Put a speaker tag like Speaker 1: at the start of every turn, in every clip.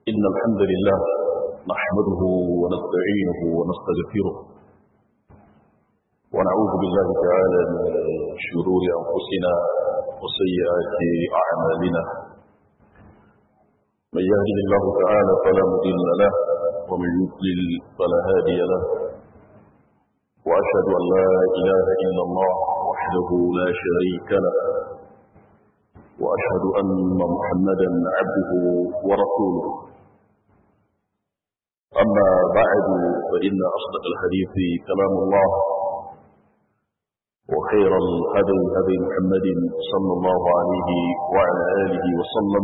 Speaker 1: إن الحمد لله نحمده ونستعينه ونستغفره ونعوذ بالله تعالى من شرور أنفسنا وسيئات أعمالنا من يهده الله تعالى فلا مضل له ومن يضلل فلا هادي له وأشهد أن لا إله إلا الله وحده لا شريك له وأشهد أن محمدا عبده ورسوله أما بعد فإن أصدق الحديث كلام الله وخير الهدي هدي محمد صلى الله عليه وعلى آله وسلم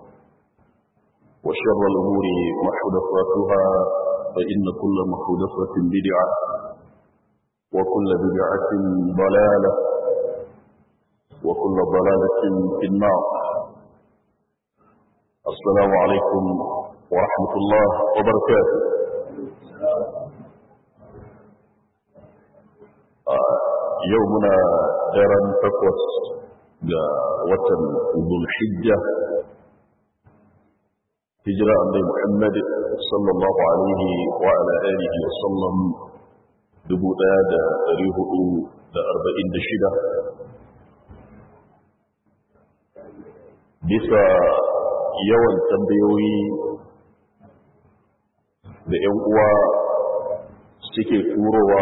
Speaker 1: وشر الأمور محدثاتها فإن كل محدثة بدعة وكل بدعة ضلالة وكل ضلالة في النار السلام عليكم ورحمة الله وبركاته يومنا دارن تقوس وطن ذو الحجة هجرة عند محمد صلى الله عليه وعلى آله وسلم دبو دا ريه دا أربعين دشدة bisa yawan tambayoyi da 'yan uwa suke turowa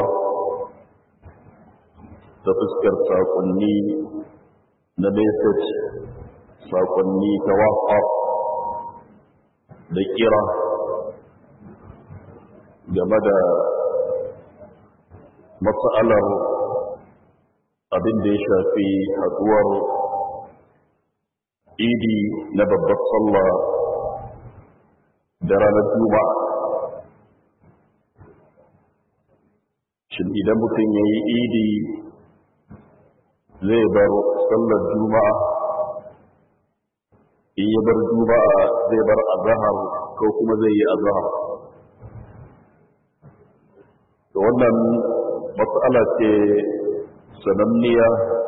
Speaker 1: ta fuskar sakonni na message sakonni ta whatsapp da kira game da matsalar abin da ya shafi haduwar idi na babbar sallah da ranar juma'a shin idan mutum ya yi idi zai bar sallar juma'a in ya bar juma'a zai bar azahar ko kuma zai yi azahar da wannan matsala ce sananniya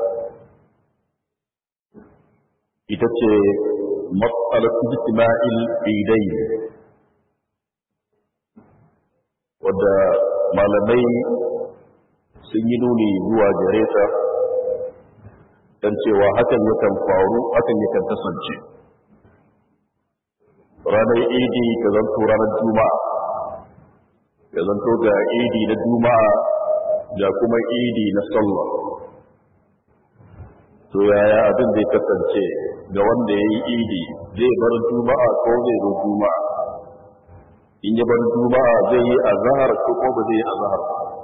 Speaker 1: ita ce matsalar ijtima'il idai wadda malamai sun yi nuni zuwa gare ta don cewa hakan yakan faru hakan yakan kasance ranar idi ta zanto ranar juma'a ya zanto ga idi na juma'a ga kuma idi na sallah to yaya abin zai kasance ga wanda ya yi idi zai bar juma'a ko zai zo juma'a in ya bar juma'a zai yi azahar ko ko ba zai yi azahar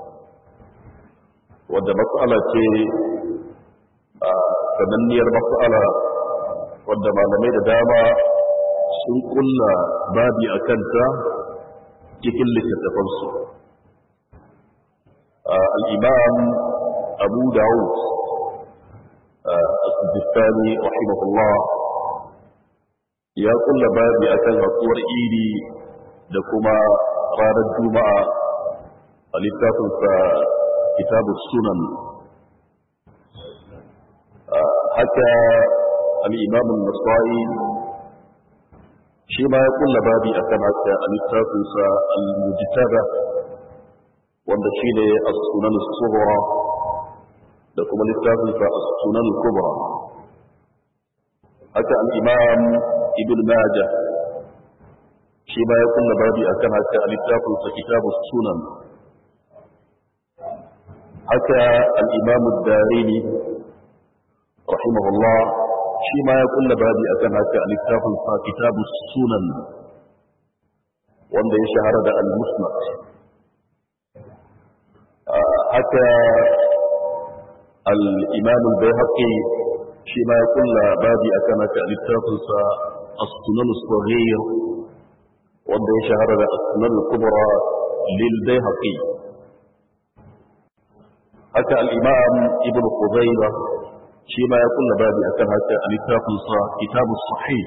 Speaker 1: wadda matsala ce a sananniyar matsala wadda malamai da dama sun kulla babi a kanta cikin littattafansu al'imam abu dawud السجستاني رحمه الله ya kulla babi akan hatsuwar idi da kuma ranar juma'a a littafinsa kitabu sunan haka al'imamun nasai shi ma ya kulla babi akan haka a littafinsa al-mujtaba wanda shi ne a sunan suhura da kuma littafinsa a sunan kubra haka al'imam ibn majah shi ma ya kulla babi a kan haka a littafinsa kitabun sunan haka al'imam darini rahimahullah shi ma ya kulla babi a kan haka a littafinsa kitabun sunan wanda ya shahara da al-musnad haka الإمام البيهقي فيما يقول بابي أكمك للتافلسة السنن الصغير وده شهر السنن الكبرى للبيهقي حتى الإمام ابن خزيمة فيما يقول بابي أكمك للتافلسة كتاب الصحيح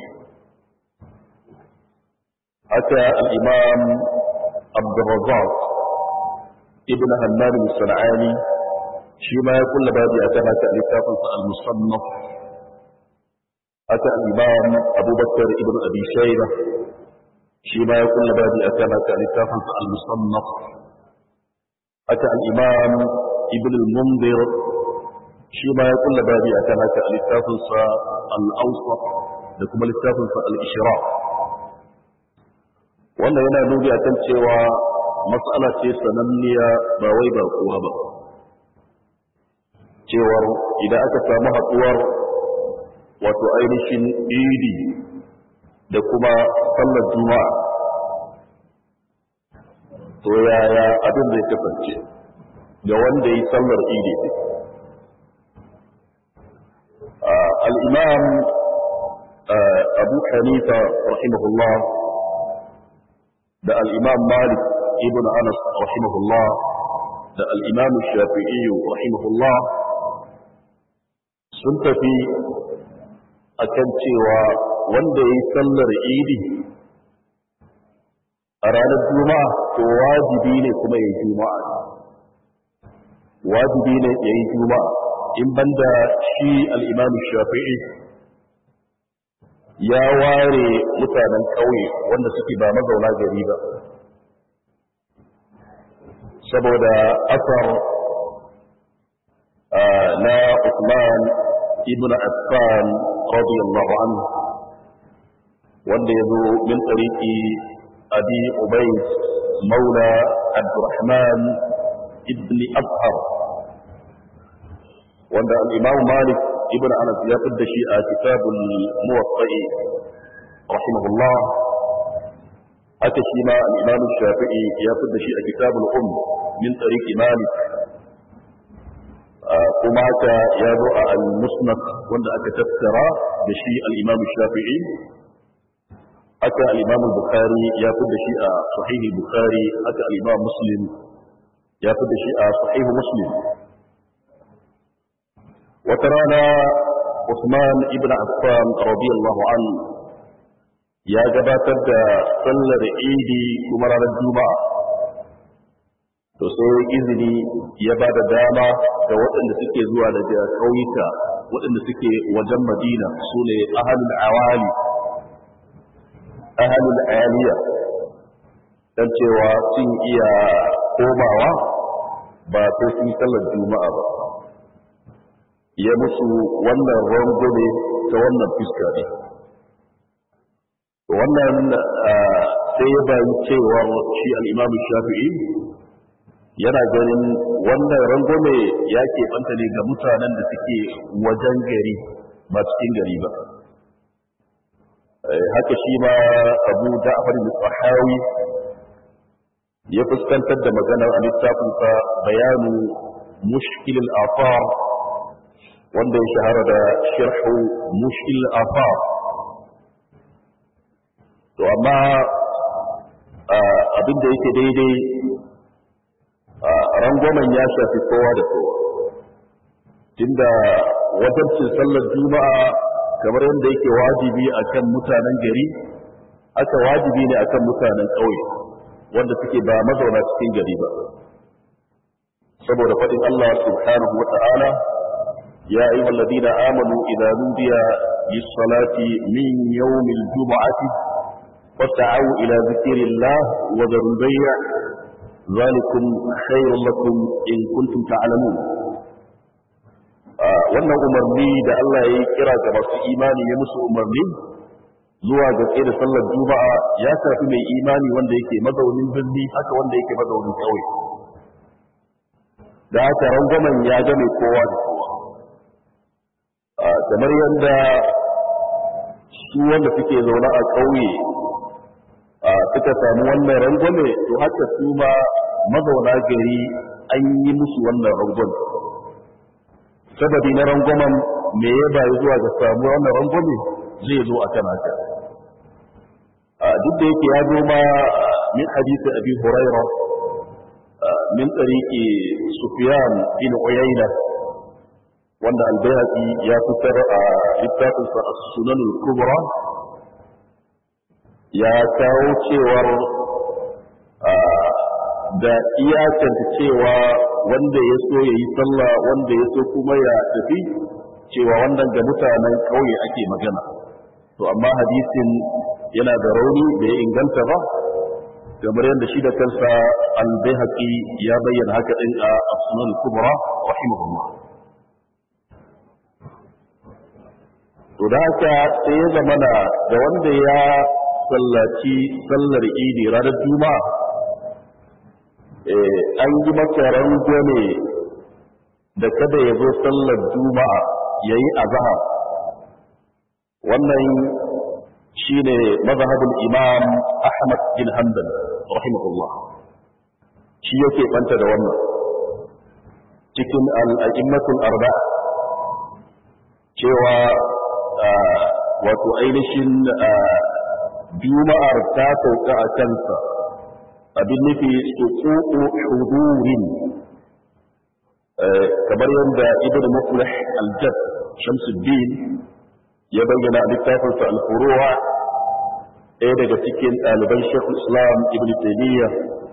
Speaker 1: حتى الإمام عبد الرزاق ابن همام الصنعاني shi ma ya kulla babi a kan haka littafinsa al-musannaf aka al-imam abubakar ibn abi shayba shi ma ya kulla babi a kan haka littafin sa al-musannaf haka al-imam ibn al-munzir shi ma ya kulla babi a kan haka littafin sa al-awsat da kuma littafin sa al-ishraq wannan yana nuni akan cewa matsala ce sananniya ba wai ba kowa ba cewar idan aka samu haɗuwar wato ainihin idi da kuma sallar juma'a to yaya abin zai kasance ga wanda yi sallar idi ne al'imam abu hanifa rahimahullah da al'imam malik ibn anas rahimahullah da al'imam shafi'i rahimahullah sun tafi akan cewa wanda ya yi sallar idi a ranar juma'a to wajibi ne kuma ya yi juma'a wajibi ne ya yi juma'a in banda shi al'imamu shafi'i ya ware mutanen ƙauye wanda suke ba mazauna gari ba saboda asar na Usman ibn Affan radiyallahu anhu wanda yazo min tariqi Abi Ubayd maula Abdurrahman ibn Abhar wanda al-Imam Malik ibn Anas ya fidda shi a kitabul Muwatta'i rahimahullah haka shi ma al-Imam Shafi'i ya fidda shi a kitabul Umm min tariqi Malik kuma haka ya zo a al-musnad wanda aka tattara da shi al-imam shafi'i haka al-imam bukhari ya fi da shi a sahihi bukhari haka al-imam muslim ya fi da shi a sahihi muslim wata rana Usman ibn Affan radiyallahu an ya gabatar da sallar idi kuma ranar juma'a to sai izini ya ba da dama ga waɗanda suke zuwa daga ƙauyuka waɗanda suke wajen madina su ne ahalul awali ahalul aliya don cewa sun iya komawa ba sai sun sallar juma'a ba ya musu wannan rangwame ta wannan fuska ne wannan sai ya bayi cewar shi al'imamu shafi'i yana ganin wannan rangwame ya keɓanta ne ga mutanen da suke wajen gari ba cikin gari ba haka shi ma abu da'afar al-sahawi ya fuskantar da maganar a littafinsa bayanu mushkilin afar wanda ya shahara da sharhu mushkilin afar to amma abin da yake daidai rangwamen ya shafi kowa da kowa tunda wajabcin sallar juma'a kamar yadda yake wajibi akan mutanen gari aka wajibi ne akan mutanen ƙauye wanda suke ba mazauna cikin gari ba saboda faɗin Allah subhanahu wa ta'ala ya ayyuha alladhina amanu idza nudiya lis-salati min yawmil jum'ati fas'au ila dhikrillah wa dharul bay' ذلكم خير لكم إن كنتم تعلمون wannan umarni da Allah ya yi kira ga masu imani ya musu umarni zuwa ga tsaye da sallar juma'a ya shafi mai imani wanda yake mazaunin birni haka wanda yake mazaunin ƙauye da haka rangwamen ya game kowa da kowa kamar yadda su wanda suke zaune a ƙauye suka samu wannan rangwame to haka su ma mazauna gari an yi musu wannan rangwame sababi na rangwamen me ya bayi zuwa ga samu wannan rangwame zai zo a kan haka duk da yake ya zo ma min hadisi abi huraira min tsariki sufyan bin uyayna wanda albayhaqi ya fitar a littafinsa as-sunan al-kubra ya kawo cewar da iyakanta cewa wanda ya so ya yi sallah wanda ya so kuma ya tafi cewa wannan ga mutanen ƙauye ake magana to amma hadisin yana da rauni da ya inganta ba kamar yadda shi da kansa al-bayhaqi ya bayyana haka din a as-sunan kubra rahimahullah to da haka sai ya zama da wanda ya sallaci sallar idi ranar juma'a an yi masa rangwame da kada ya zo sallar juma'a ya yi azahar wannan shi ne mazhabul imam ahmad bin hanbal rahimahullah shi yake banta da wannan cikin al'a'immatul arba'a cewa wato ainihin juma'ar ta sauka a kansa abin nufi suƙuƙu hudurin kamar yadda ibn muflih al-jad shamsuddin ya bayyana a littafinsa al-furuwa ɗaya daga cikin ɗaliban shekul islam ibn taymiyyah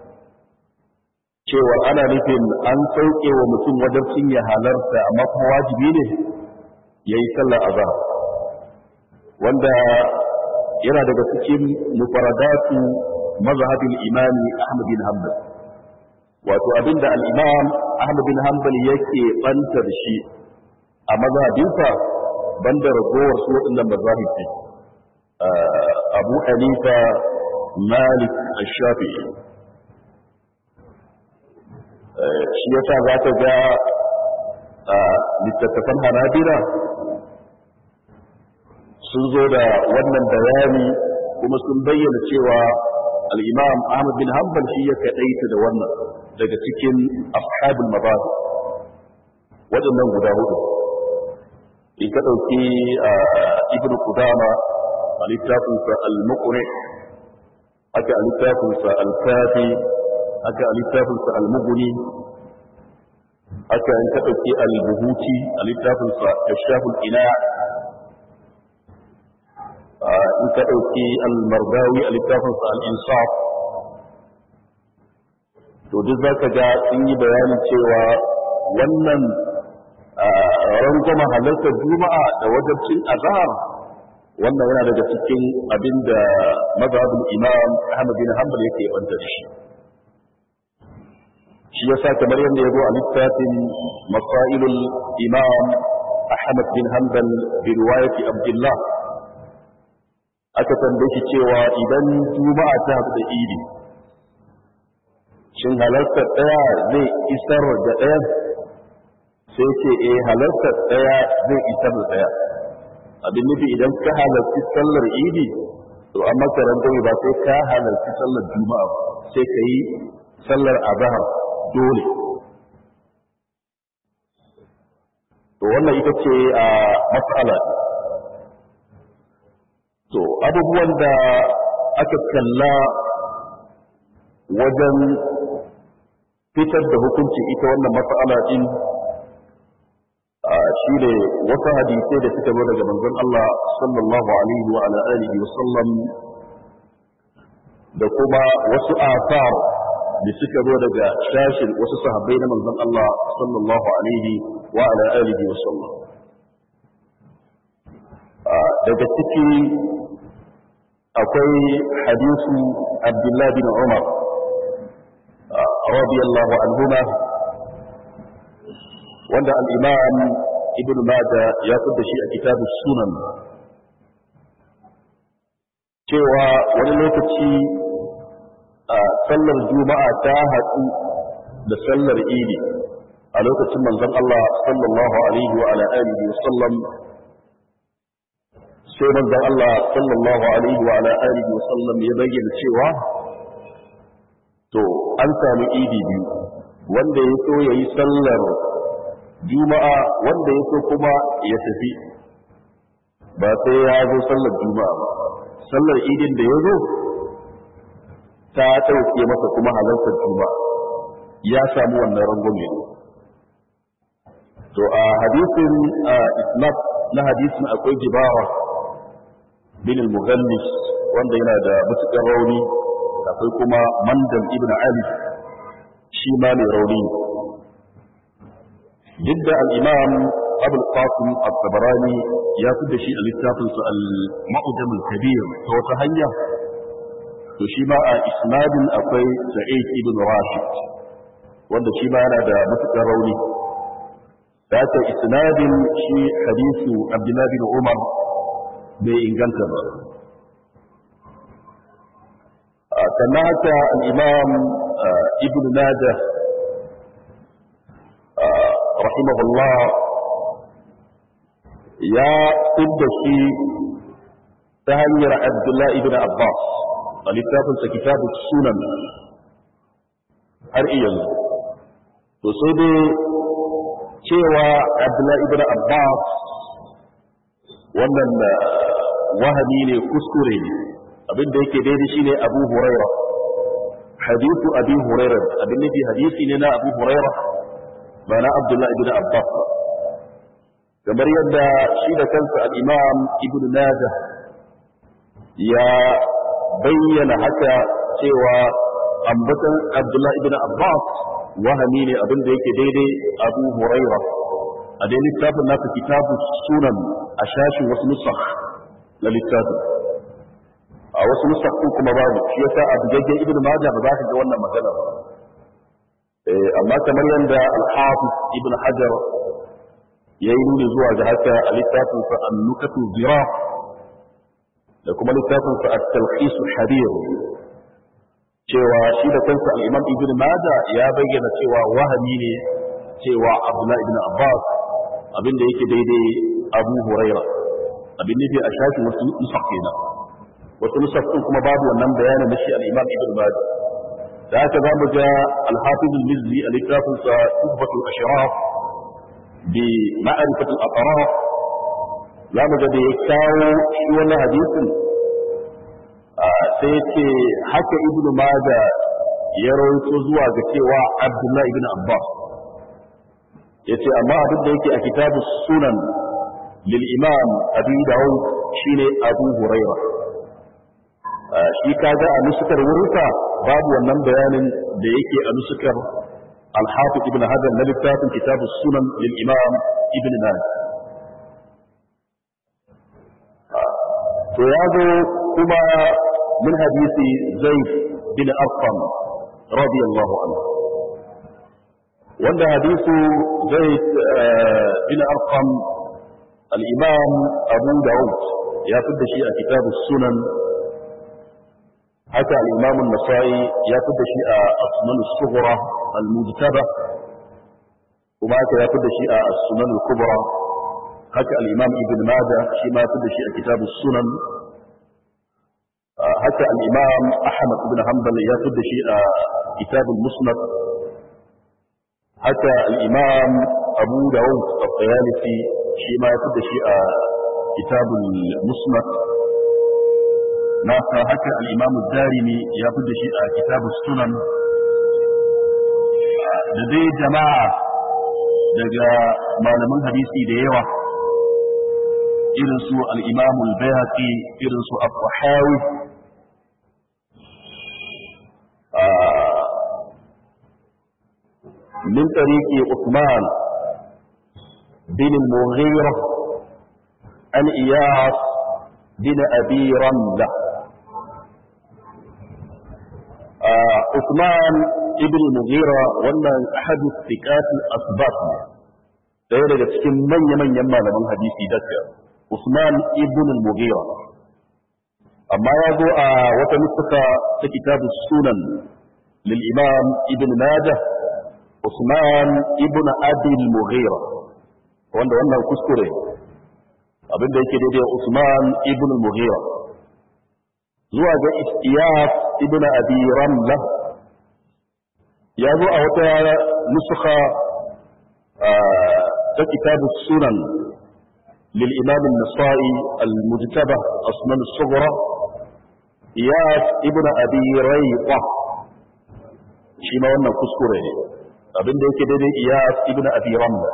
Speaker 1: cewa ana nufin an sauke wa mutum wajen ya halarta amma kuma wajibi ne ya yi sallar azhar wanda yana daga cikin mufaradatu mazhabin imami Ahmad bin Hanbal wato abinda al-Imam Ahmad bin Hanbal yake banta da shi a mazhabinsa banda ragowar su waɗannan mazahib ne Abu Hanifa Malik Ash-Shafi'i shi yasa za ka ga littattafan Hanabila sun zo da wannan bayani kuma sun bayyana cewa al'imam Ahmad bin Hanbal shi ya kaɗaita da wannan daga cikin ashabul mabadi waɗannan guda hudu in ka ɗauki ibn Qudama a littafinsa al-muqri aka a littafinsa al-kafi aka a littafinsa al-mughni aka in ka ɗauki al-buhuti a littafinsa kashaful ina in ka ɗauki al-mardawi a littafinsa al-insaf to duk za ka ga sun yi bayanin cewa wannan rangwama halartar juma'a da wajabcin azhar wannan yana daga cikin abin da mazhabin imam ahmad bin hanbal yake banta da shi shi yasa kamar yadda ya zo a littafin masailul imam ahmad bin hanbal bi riwayati abdullah aka tambaye shi cewa idan juma'a ta haɗu da idi shin halartar ɗaya zai isar da ɗaya sai ce eh halartar ɗaya zai isar da ɗaya abin nufi idan ka halarci sallar idi to an maka rangwame ba sai ka halarci sallar juma'a sai ka yi sallar azahar dole to wannan ita ce a matsala to abubuwan da aka kalla wajen fitar da hukunci ita wannan matsala din shi ne wasu hadisai da suka zo daga manzon Allah sallallahu alaihi wa ala alihi wa sallam da kuma wasu asar da suka zo daga shashin wasu sahabbai na manzon Allah sallallahu alaihi wa ala alihi wa sallam daga ciki akwai hadisu Abdullah bin Umar radiyallahu anhuma wanda al-Imam Ibn Majah ya fada shi a kitabu Sunan cewa wani lokaci a sallar Juma'a ta haɗu da sallar Idi a lokacin manzon Allah sallallahu alaihi wa ala alihi wa sallam sai manzon Allah sallallahu alaihi wa ala alihi wa sallam ya bayyana cewa to an samu idi biyu wanda ya so yayi sallar juma'a wanda ya so kuma ya tafi ba sai ya zo sallar juma'a ba sallar idin da ya zo ta ɗauke masa kuma halartar juma'a ya samu wannan rangwame to a hadisin isnad na hadisin akwai jibara bin al-mughallis wanda yana da mutukar rauni akwai kuma mandam ibn ali shi ma mai rauni duk da al-imam abul qasim at-tabarani ya fi da shi a littafinsa al-ma'udam al-kabir ta wata hanya to shi ma a isnadin akwai sa'id ibn rashid wanda shi ma yana da matuƙar rauni da ta isnadin shi hadisu abdullahi bin umar bai inganta ba sannan haka al-imam ibn najah rahimahullah ya fidda shi ta hanyar abdullahi ibn abbas a littafinsa kitabu sunan har iya to sai dai cewa abdullahi ibn abbas wannan wahami ne kuskure ne abinda yake daidai shine abu huraira hadithu abi huraira abin nufi hadisi ne na abu huraira ba na abdullahi ibn abbas ba kamar yadda shi da kansa al-imam ibn najah ya bayyana haka cewa ambatan abdullahi ibn abbas wahami ne abin da yake daidai abu huraira a dai littafin nasa kitabu sunan a shashin wasu nusakh na littafin a wasu nusakh kuma babu shi yasa a bugaggen ibn majah ba za ka ga wannan magana ba amma kamar yadda al-hafiz ibn hajar ya yi nuni zuwa ga haka a littafinsa annukatu zira da kuma littafinsa at-talqis al-habir cewa shi da kansa al-imam ibn majah ya bayyana cewa wahami ne cewa abdullah ibn abbas abinda yake daidai abu huraira abin nufi a shafin wasu nusaf kenan wasu nusaf din kuma babu wannan bayanin na shi al-imam ibn majah da haka za mu ga al-hafiz al-mizzi a littafinsa tuhfatul ashraf bi ma'rifatul atraf za mu ga da ya kawo shi wannan hadisin sai ce haka ibn maja ya rawaito zuwa ga cewa abdullah ibn abbas ya ce amma abin da yake a kitabu sunan lil imam abu dawud shine abu huraira shi kaga a nusukar wurinsa babu wannan bayanin da yake a nusukar الحافظ ابن هذا الذي كتاب كتاب السنن للإمام ابن ماجه فهذا كما من حديث زيد بن أرقم رضي الله عنه وعند حديث زيد بن أرقم الإمام أبو داود يأخذ شيء كتاب السنن حتى الإمام النسائي يأخذ شيء السنن الصغرى المجتبى وما يأخذ شيء السنن الكبرى حتى الإمام ابن ماجه شيء ما يأخذ شيء كتاب السنن حتى الإمام أحمد بن حنبل يأخذ شيء كتاب المسند حتى الإمام أبو داود الطيالسي شيء ما يأخذ شيء كتاب المسند nasa haka al'imamu darimi ya fi da shi a kitabu sunan da dai jama'a daga malaman hadisi da yawa irinsu al'imamu al-bayhaqi irinsu abu-hawi min tariki Usman bin al-Mughira an Iyas bin Abi Ramla Usman ibn Mughira wannan ahadu thiqat al-asbat ɗaya daga cikin manya-manyan malaman hadisi daga Usman ibn Mughira amma ya zo a wata nufuka ta kitabu sunan lil imam ibn Majah Usman ibn Abi Mughira wanda wannan kuskure abinda yake daidai Usman ibn Mughira zuwa ga Iyas ibn Abi Ramla ya zo a wata nusuka ta kitabu sunan lil imam an-nasa'i al-mujtaba asnan as-sughra Iyas ibn Abi Rayqa shi ma wannan kuskure ne abinda yake daidai Iyas ibn Abi Ramla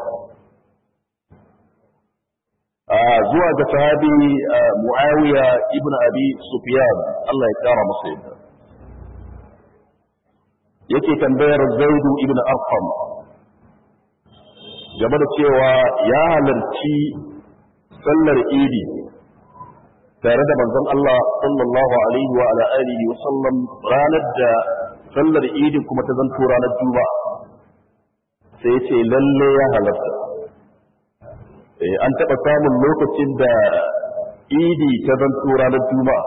Speaker 1: zuwa ga sahabi Muawiya ibn Abi Sufyan Allah ya kara masa yadda yake tambayar Zaidu ibn Arqam game da cewa ya halarci sallar idi tare da manzon Allah sallallahu alaihi wa ala alihi wa sallam ranar da sallar idin kuma ta zanto ranar juma'a sai ya ce lalle ya halatta an taɓa samun lokacin da idi ta zanto ranar juma'a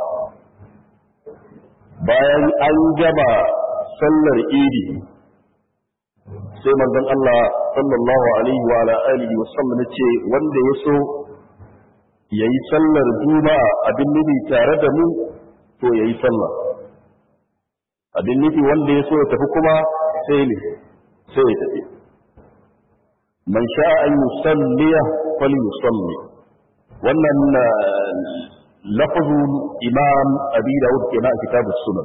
Speaker 1: bayan an gama sallar idi sai manzon Allah sallallahu alaihi wa ala alihi wa sallam ce wanda ya so yayi sallar juma'a abin nufi tare da mu to yayi sallah abin nufi wanda ya so ya tafi kuma sai ne sai ya tafi man sha'a an yusalliya falyusalli wannan lafazul imam abi dawud kenan a kitabus sunan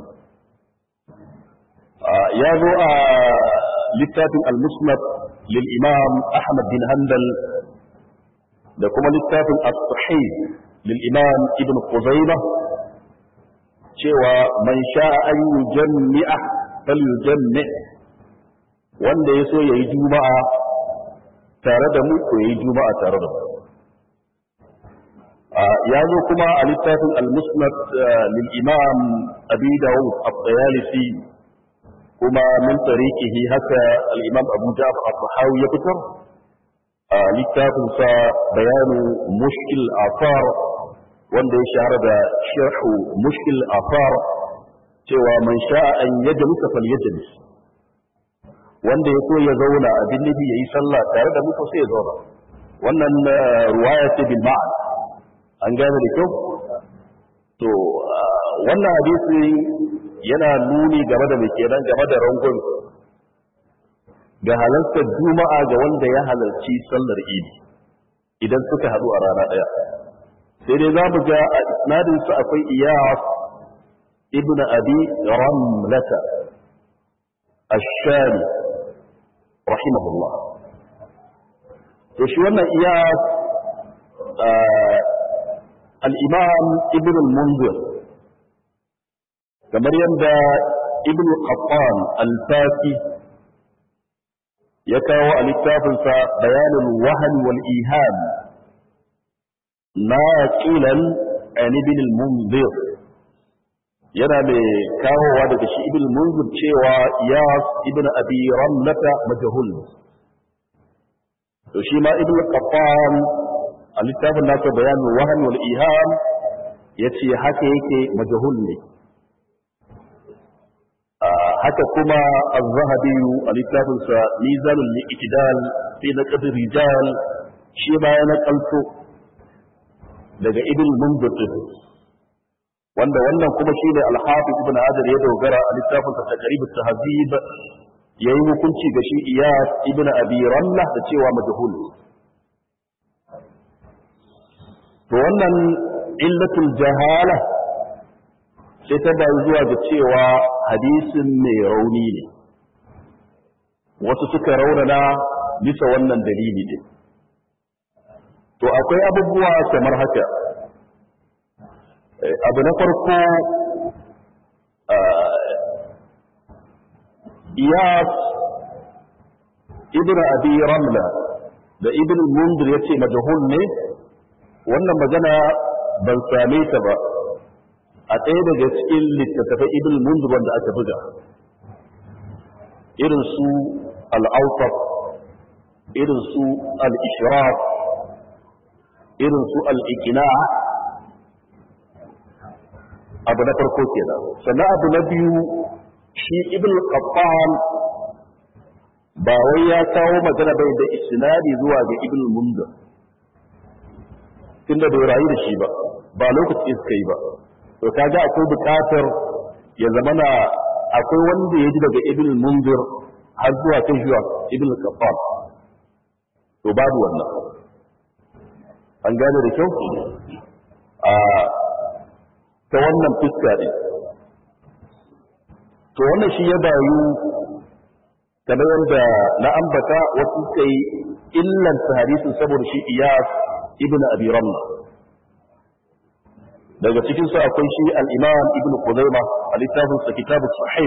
Speaker 1: ya zo a littafin al-musnad lil imam ahmad bin hanbal da kuma littafin as-sahih lil imam ibn quzaymah cewa man sha'a an yujammi'a falyujammi wanda yaso yayi juma'a tare da mu ko yayi juma'a tare da mu ya zo kuma a littafin al-musnad lil imam abi dawud at-tayalisi kuma min tariqihi haka al-imam abu ja'far at-tahawi ya fitar a littafin sa bayanu mushkil afar wanda ya shahara da sharhu mushkil afar cewa man sha'a an yajlisa falyajlis wanda ya so ya zauna abin nabi yayi sallah tare da mutum sai ya zauna wannan ruwaya ce bil ma'an an gane da kyau to wannan hadisi yana nuni game da mai kenan game da rangon ga halartar juma'a ga wanda ya halarci sallar idi idan suka haɗu a rana ɗaya sai dai za mu ga a isnadinsu akwai iyas ibn abi ramlata ashari rahimahullah to shi wannan iyas الإمام ابن المنذر kamar yadda ibn Qattan al-Fasi ya kawo a littafinsa bayanin wahan wal iham na qilan an ibn al-Munzir yana mai kawowa daga shi ibn al-Munzir cewa ya ibn Abi Ramlata majhul to shi ma ibn Qattan a littafin nasa bayanin wahan wal iham yace haka yake majhul ne haka kuma az-zahabi a littafin sa mizanul li'tidal fi naqd rijal shi ma ya nakalto daga ibn munzir wanda wannan kuma shine al-hafiz ibn hajar ya dogara a littafin sa taqrib at-tahzib yayi hukunci ga shi iyas ibn abi ramlah da cewa majhul to wannan illatul jahala sai ta bayi zuwa ga cewa hadisin mai rauni ne wasu suka raunana bisa wannan dalili ne to akwai abubuwa kamar haka abu na farko iyas ibn abi ramla da ibn mundir ya ce majahul ne wannan magana ban same ta ba a ɗaya daga cikin littattafai ibn mundur wanda aka buga irin su al'aufar irin su al'ishraf irin su al'ikina abu na farko kenan sannan abu na biyu shi ibn qaffan ba wai ya kawo magana bai da isnadi zuwa ga ibn mundur tunda bai rayu da shi ba ba lokaci suka yi ba to kaga akwai buƙatar ya zama na akwai wanda ya ji daga ibn munzir har zuwa kan zuwa ibn qaffal to babu wannan an gane da kyau a ta wannan fuska ne to wannan shi ya bayu kamar yadda na ambata wasu kai illanta hadisin saboda shi iyas ibn abi ramla daga cikin su akwai shi al-imam ibn Khuzaima a littafin sa kitabu sahih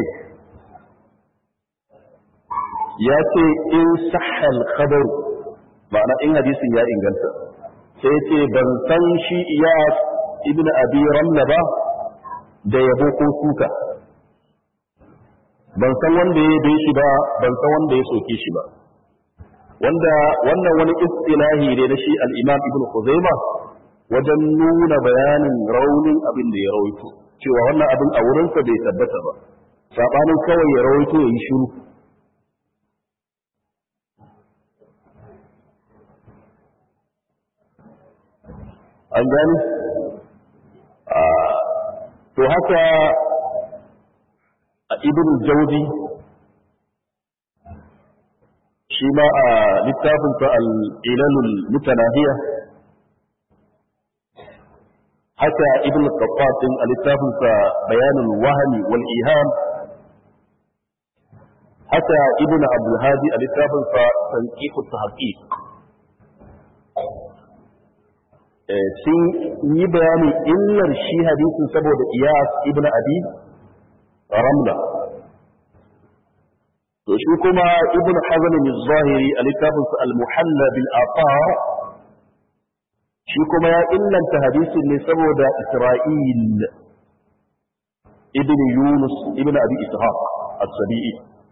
Speaker 1: ya ce in sahha al-khabar ma'ana in hadisin ya inganta sai ce ban san shi iyas ibn abi ramla ba da yabo ko suka ban san wanda ya yabe shi ba ban san wanda ya soke shi ba wanda wannan wani istilahi ne na shi al-imam ibn khuzaima wajen nuna bayanin raunin abin da ya rawaito cewa wannan abin a wurinsa bai tabbata ba sabanin kawai ya rawaito ya yi shiru an gani to haka a ibn jauzi shi ma a littafinsa al'ilalul mutanahiya haka ibn qattasin a littafinsa bayanul wahami wal iham haka ibn abdul hadi a littafinsa tanqiqut tahqiq sun yi bayanin illar shi hadisin saboda iyas ibn abi ramla to shi kuma ibn hazm al-zahiri a littafinsa al-muhalla bil athar shi kuma ya illanta hadisin ne saboda isra'il ibn yunus ibn abi ishaq as-sabi'i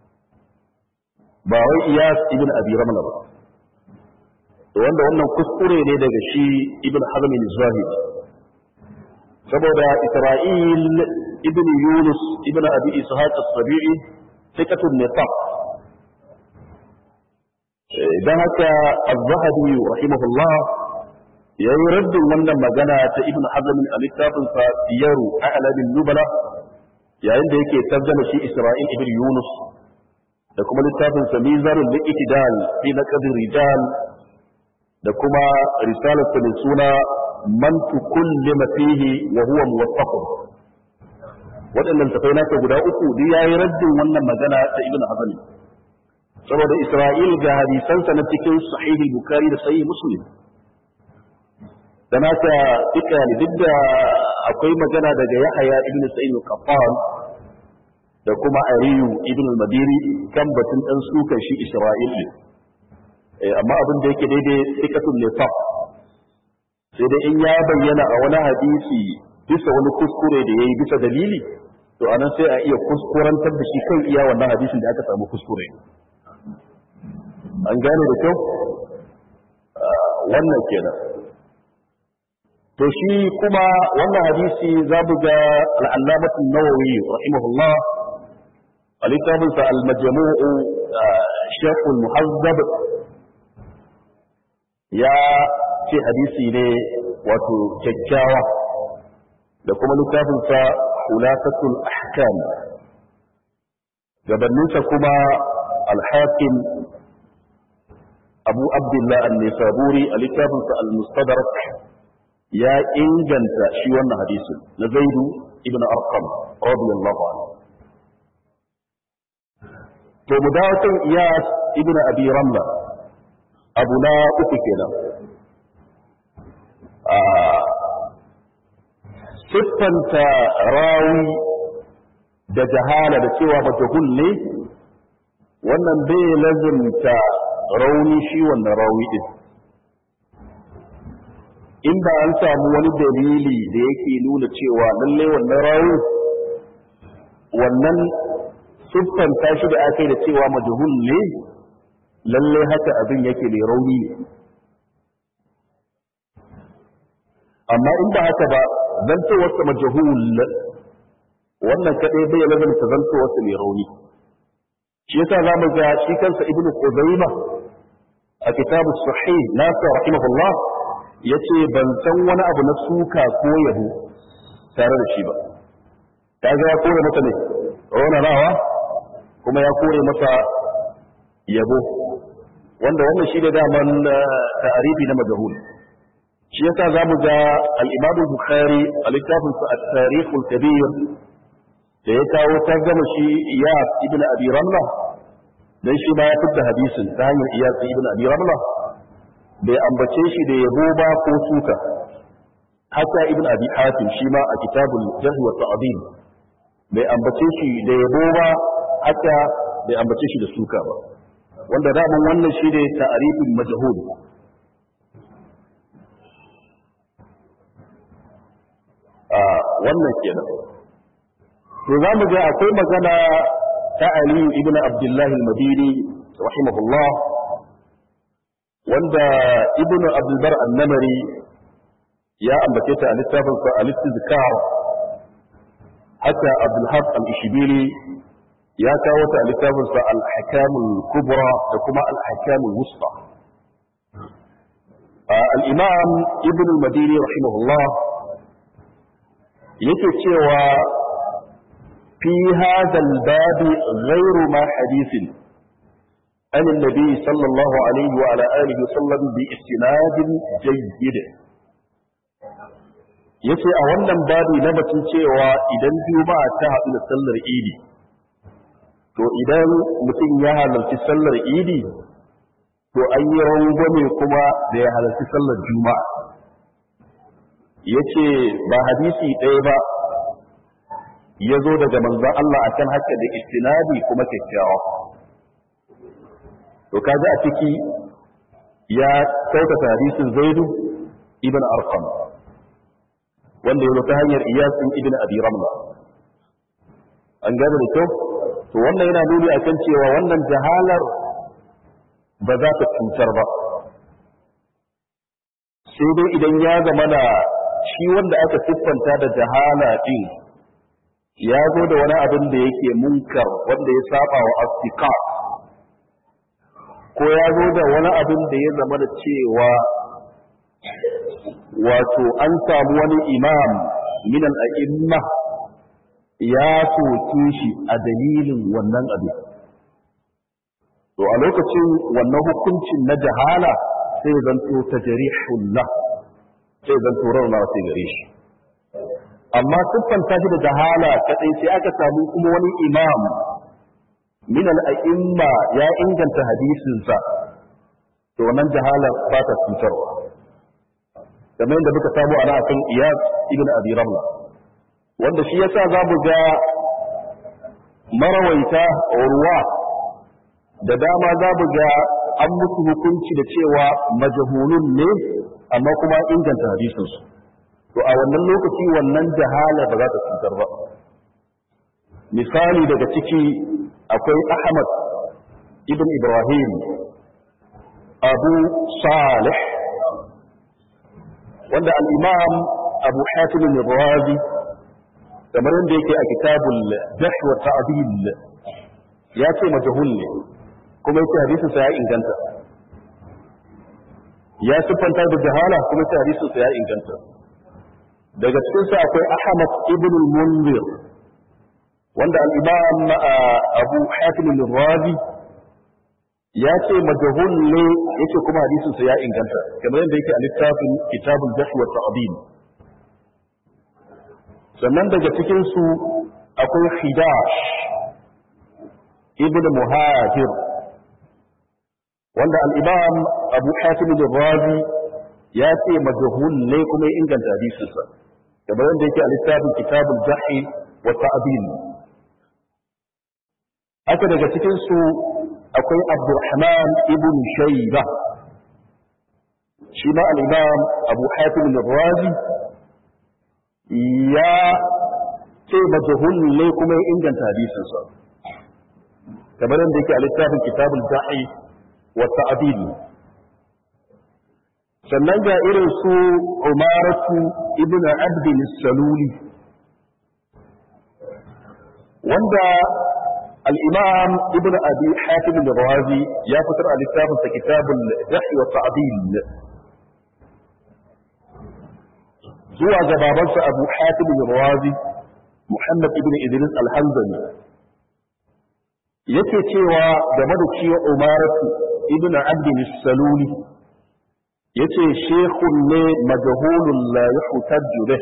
Speaker 1: ba wai iyas ibn abi ramla ba wanda wannan kuskure ne daga shi ibn hazm al-zahid saboda isra'il ibn yunus ibn abi ishaq as-sabi'i thiqatun nifaq dan haka az-zahabi rahimahullah yayi raddin wannan magana ta ibn hazm al-littafin sa siyaru a'lamin nubala yayin da yake tarjama shi isra'il ibn yunus da kuma littafin sa mizanul liqtidal fi naqd rijal da kuma risalarsa mai suna man tukullima fihi wa huwa muwaffaqun waɗannan tafai nasa guda uku duk yayi raddin wannan magana ta ibn hazm saboda isra'il ga hadisansa na cikin sahih bukhari da sahih muslim da nasa duka ne duk da akwai magana daga yahaya ibn sa'id al-qattan da kuma ariyu ibn al-madiri kan batun dan sukan shi isra'il ne amma abin da yake daidai sikatun nifaq sai dai in ya bayyana a wani hadisi bisa wani kuskure da yayi bisa dalili to anan sai a iya kuskurantar da shi kan iya wannan hadisin da aka samu kuskure an gane da kyau wannan kenan to shi kuma wannan hadisi za mu ga al'allamatu nawawi rahimahullah a littafinsa al-majmu'u shekul muhazzab ya ce hadisi ne wato kyakkyawa da kuma littafinsa khulasatul ahkam gabaninsa kuma al-hakim abu abdullah an-nisaburi a littafinsa al-mustadrak ya inganta shi wannan hadisin na zaidu ibn arqam radiyallahu anhu to mu dawo kan iyas ibn abi ramla abu na uku kenan a siffanta rawi da jahala da cewa majahul ne wannan bai lazimta rauni shi wannan rawi din in ba an samu wani dalili da yake nuna cewa lalle wannan rawi wannan siffanta shi da aka yi da cewa majahul ne lalle haka abin yake mai rauni ne amma in ba haka ba zantowarsa majahul wannan kadai bai lazimta zantowarsa mai rauni shi yasa za mu ga shi kansa ibnu Khuzaimah a kitabu sahih nasa rahimahullah yace ban san wani abu na suka ko yabo tare da shi ba kaga ya kore masa ne rawa kuma ya kore masa yabo wanda wannan shi da daman ta'arifi na majahul shi yasa za mu ga al-Imam Bukhari a littafin sa at-Tarikh al-Kabir da ya kawo tarjama shi Iyas ibn Abi Ramla dan shi ba ya fitta hadisin ta hanyar Iyas ibn Abi Ramla bai ambace shi da yabo ba ko suka haka ibn Abi Hatim shi ma a kitabul Jarh wa Ta'dil bai ambace shi da yabo ba haka bai ambace shi da suka ba wanda daman wannan shi ne ta'arifin majhul wannan kenan to za mu ga akwai magana ta aliyu ibn abdullahi al-madini rahimahullah wanda ibn abdulbar annamari ya ambace ta a littafinsa a littizikar haka abdulhaq al-ishibiri ya kawo ta a littafinsa al-hakamul kubra da kuma al-hakamul wusta al-imam ibn al-madini rahimahullah yake cewa fi hadha al-bab ghayru ma hadithin عن النبي صلى الله عليه وعلى آله وسلم باستناد جيد yace a wannan babi na batun cewa idan juma'a ta haɗu da sallar idi to idan mutum ya halarci sallar idi to an yi rangwame kuma da ya halarci sallar juma'a yace ba hadisi ɗaya ba ya zo daga manzon Allah akan haka da istinadi kuma kyakkyawa to kaga a ciki ya kyautata hadisin zaidu ibn arqam wanda ya ta hanyar iyasin ibn abi ramla an gane da kyau to wannan yana nuni akan cewa wannan jahalar ba za ta cutar ba sai dai idan ya zama da shi wanda aka siffanta da jahala din ya zo da wani abin da yake munkar wanda ya saba wa astika ko ya zo da wani abin da ya zama da cewa wato an samu wani imam minan a'imma ya soke shi a dalilin wannan abin to a lokacin wannan hukuncin na jahala sai zanto ta jarihullah sai zanto rauna sai gare shi amma siffanta shi da jahala kadai sai aka samu kuma wani imam min al'a'imma ya inganta hadisinsa to wannan jahalar ba ta cutarwa kamar yadda muka samu ana kan iyas ibn abi ramla wanda shi yasa za mu ga marawaita ruwa da dama za mu ga an musu hukunci da cewa majahulun ne amma kuma inganta hadisinsu to a wannan lokaci wannan jahala ba za ta cutar ba misali daga ciki akwai ahmad ibn ibrahim abu salih wanda al'imam abu hatim al-razi kamar yadda yake a kitabul jahl wa ta'dil ya ce majhul ne kuma yake hadisin sa ya inganta ya siffanta da jahala kuma yake hadisin sa ya inganta daga cikin sa akwai ahmad ibn al-munzir wanda al-imam abu hatim al-razi ya ce majahul ne yake kuma hadisin sa ya inganta kamar yadda yake a littafin kitabul jahl wa ta'dil sannan daga cikin su akwai khidash ibn muhajir wanda al-imam abu hatim al-razi ya ce majahul ne kuma ya inganta hadisin sa kamar yadda yake a littafin kitabul jahl wa ta'dil haka daga cikin su akwai abdurrahman ibn shayba shi ma al-imam abu hatim al-razi ya ce majhul ne kuma ya inganta hadisin sa kamar yadda yake a littafin kitabul da'i wa ta'dil sannan ga irin su umaratu ibn abd saluli wanda الإمام ابن أبي حاتم الرازي يفتر على كتاب كتاب الجح والتعديل زوى جبابنس أبو حاتم الرازي محمد ابن إدريس الحنزلي yake cewa game da ciwo umaratu ibn abdin saluli yace shekun ne majahulun la yuhtajju bih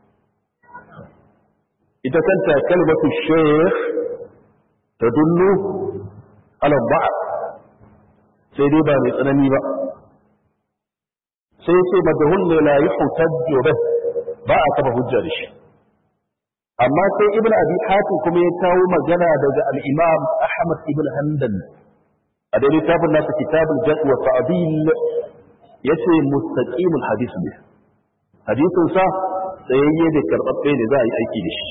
Speaker 1: ita kanta kalmatu shekh تدل على الضعف sai dai ba mai tsanani ba sai sai madahun ne la yuhtajju bih ba a kafa hujja da shi amma sai ibn abi hatim kuma ya kawo magana daga al-imam ahmad ibn hanbal a da littafin nasa kitabul jahl wa ta'dil yace mustaqimul hadith ne hadisin sa tsayayye da karɓaɓɓe ne za a yi aiki da shi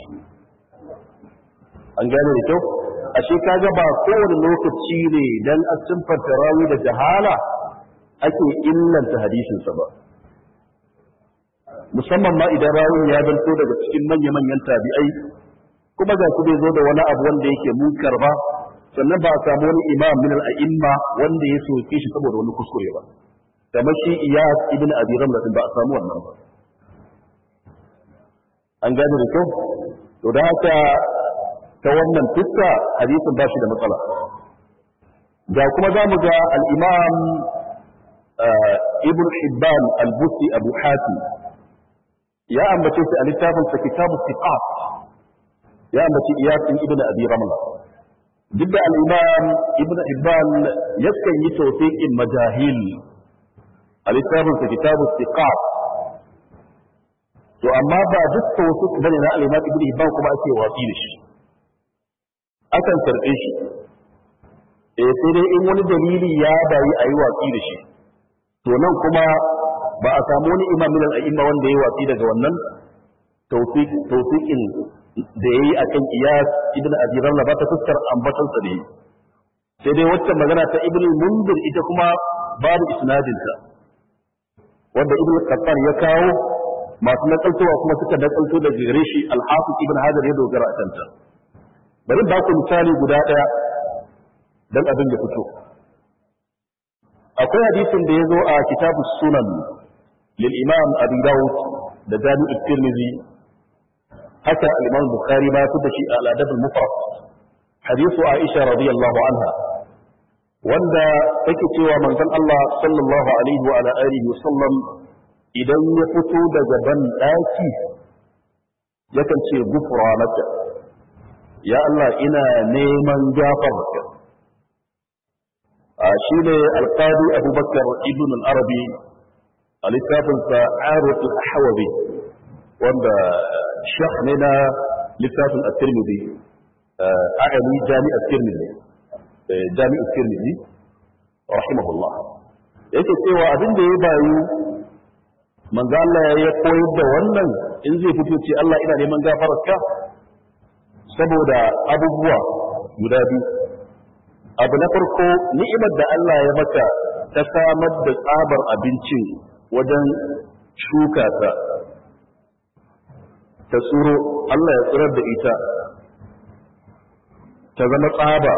Speaker 1: an gane da kyau ashe kaga ba kowane lokaci ne dan a simfanta rawi da jahala ake illanta hadisinsa ba musamman ma idan rawin ya zanto daga cikin manya-manyan tabi'ai kuma ga su bai zo da wani abu wanda yake munkar ba sannan ba a samu wani imam min al-a'imma wanda ya soke shi saboda wani kuskure ba kamar shi iyas ibn abi ramla ba a samu wannan ba an gane da kyau to da haka ta wannan fuska hadisin ba shi da matsala ga kuma za mu ga al-imam ibn hibban al-busti abu hatim ya ambace shi a littafin sa kitabu siqat ya ambaci iyasin ibn abi ramla duk da al-imam ibn hibban yakan yi tawfiqin majahil a littafin sa kitabu siqat to amma ba duk tawfiq bane na al-imam ibn hibban kuma ake watsi da shi akan karbe shi eh sai dai in wani dalili ya bayi ayi watsi da shi to nan kuma ba a samu wani imam min al-a'imma wanda ya watsi daga wannan tawfiq tawfiqin da yayi akan iyas ibn abi ramla ba ta fuskar ambatan sa ne sai dai wacce magana ta ibn mundir ita kuma babu isnadin ta wanda ibn qattan ya kawo masu nakaltowa kuma suka nakalto da gare shi al-hafiz ibn hajar ya dogara a kanta bari ba ku misali guda daya dan abin ya fito akwai hadisin da ya zo a kitabu sunan lil imam abi dawud da jami'u tirmidhi haka al-imam bukhari ma ya shi a al-adab al-mufrad hadisu aisha radiyallahu anha wanda take cewa manzon Allah sallallahu alaihi wa ala alihi wa sallam idan ya fito daga ban daki yakan ce gufranaka ya Allah ina neman gafarka shi ne alƙadi abubakar ibn al-arabi a littafinsa arut al-ahwabi wanda shekh ne na littafin at-tirmidhi a'ani jami at-tirmidhi jami at-tirmidhi rahimahullah yake cewa abin da ya bayu manzo Allah ya koyar da wannan in zai fito ce Allah ina neman gafararka saboda abubuwa guda biyu abu na farko ni'imar da Allah ya maka ta samar da tsabar abincin wajen shuka ta ta tsuro Allah ya tsirar da ita ta zama tsaba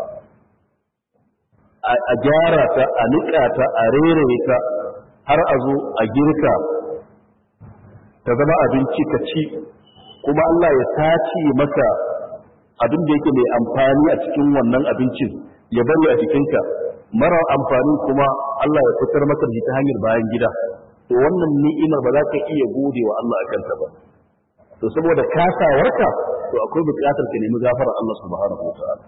Speaker 1: a gyara ta a niƙa ta a rere ta har a zo a girka ta zama abinci ka ci kuma Allah ya tace maka abin da yake mai amfani a cikin wannan abincin ya bari a jikinka mara amfani kuma Allah ya fitar maka da ta hanyar bayan gida to wannan ni'imar ba za ka iya gode wa Allah a kanta ba to saboda kasawarka to akwai buƙatar ka nemi gafarar Allah subhanahu wa ta'ala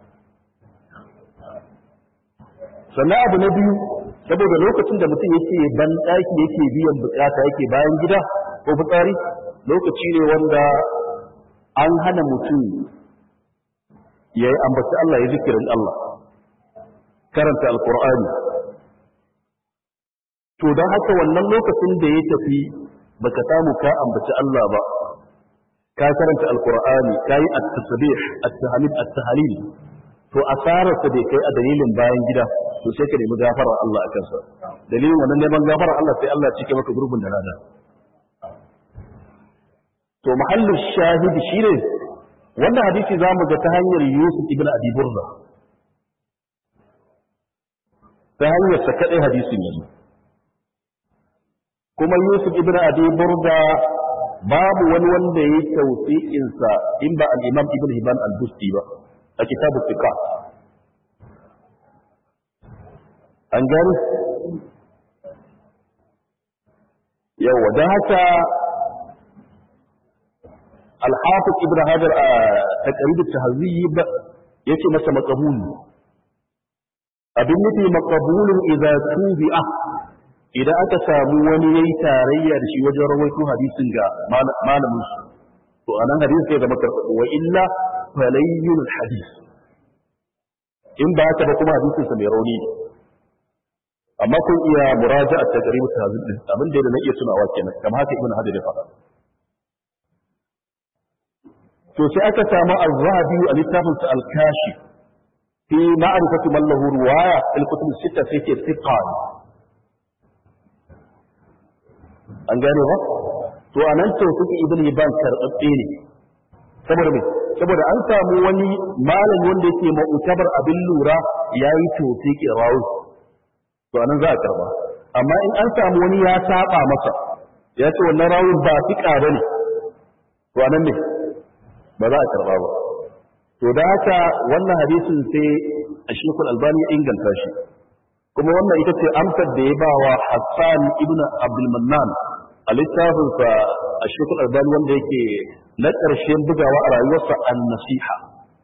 Speaker 1: sannan abu na biyu saboda lokacin da mutum yake ban ɗaki yake biyan buƙata yake bayan gida ko fitsari lokaci ne wanda an hana mutum ya yi ambaci Allah ya zikirin Allah karanta alkur'ani to don haka wannan lokacin da ya tafi baka samu ka ambaci Allah ba ka karanta alkur'ani ka yi at-tasbih at-tahmid at-tahlil to asarar bai kai a dalilin bayan gida to sai ka nemi gafarar Allah a kansa dalilin wannan neman gafarar Allah sai Allah cike maka gurbin da rana to mahallin shahidi shine wannan hadisi zamu ga ta hanyar Yusuf ibn Abi Burda ta hanyar sa kadai hadisin yanzu kuma Yusuf ibn Abi Burda babu wani wanda ya yi tawfiqin sa in ba al-Imam Ibn Hibban al-Busti ba a kitabu Fiqh an gani yawa don haka alhafiz ibn hajar a taqrib at-tahzib yace masa maqbul abin nufi maqbulun idza tubi'a idan aka samu wani yayi tarayya da shi wajen rawaito hadisin ga malamin su to anan hadisi sai zama karɓo wa illa falayyul hadis in ba haka ba kuma hadisin sa mai rauni amma kun iya muraja a tajribu tahzib din abin da na iya tunawa kenan kamar haka ibn hajar ya faɗa to sai aka samu az-zahabi a littafin sa al-kashi fi ma'rifati man lahu riwaya al-kutub sita sai ke thiqan an gane ba to anan to suke ibn hibban karbabbe ne saboda me saboda an samu wani malam wanda yake mu'tabar abin lura yayi to ke rawi to anan za a karba amma in an samu wani ya saba masa ya ce wannan rawun ba fiƙa bane to anan ne ba za a karba ba to da haka wannan hadisin sai a shekul albani ya inganta shi kuma wannan ita ce amsar da ya ba wa hassan ibn abdulmannan a littafinsa a shekul albani wanda yake na ƙarshen bugawa a rayuwarsa an nasiha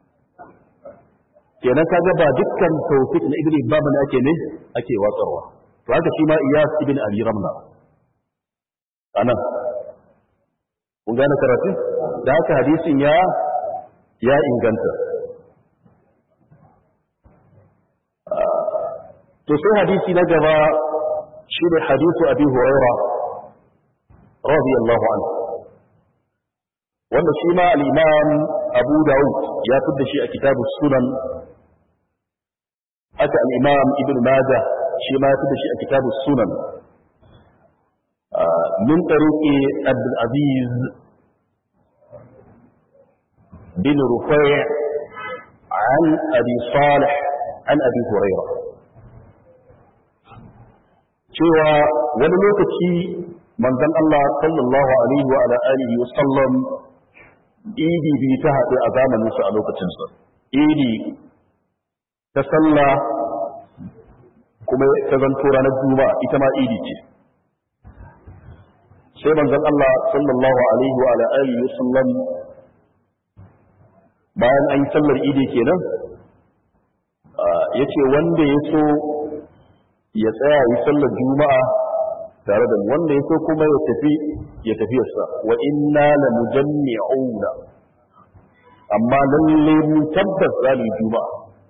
Speaker 1: kenan kaga ba dukkan tawfiq na ibn ibn ne ake ne ake watsarwa to haka shi ma iyas ibn abi ramla anan kun gane karatu da haka hadisin ya ya inganta to sai hadisi na gaba shi ne hadisu abi huraira radiyallahu anhu wanda shi ma al-imam abu daud ya fidda shi a kitabu sunan haka al-imam ibn majah shi ma ya fidda shi a kitabu sunan min tariqi abdul aziz bin rufai' عن أبي صالح عن أبي هريرة cewa wani lokaci manzon Allah sallallahu alaihi wa ala alihi wa sallam idi bi ta haɗu a zamanin su a lokacin sa idi ta sallah kuma ta zanto ranar juma'a ita ma idi ce sai manzon Allah sallallahu alaihi wa ala alihi wa sallam bayan an yi sallar idi kenan ya ce wanda ya so ya tsaya yi sallar juma'a tare da wanda ya so kuma ya tafi ya tafiyarsa wa inna la mujammi'una amma lalle mu tabbas za mu juma'a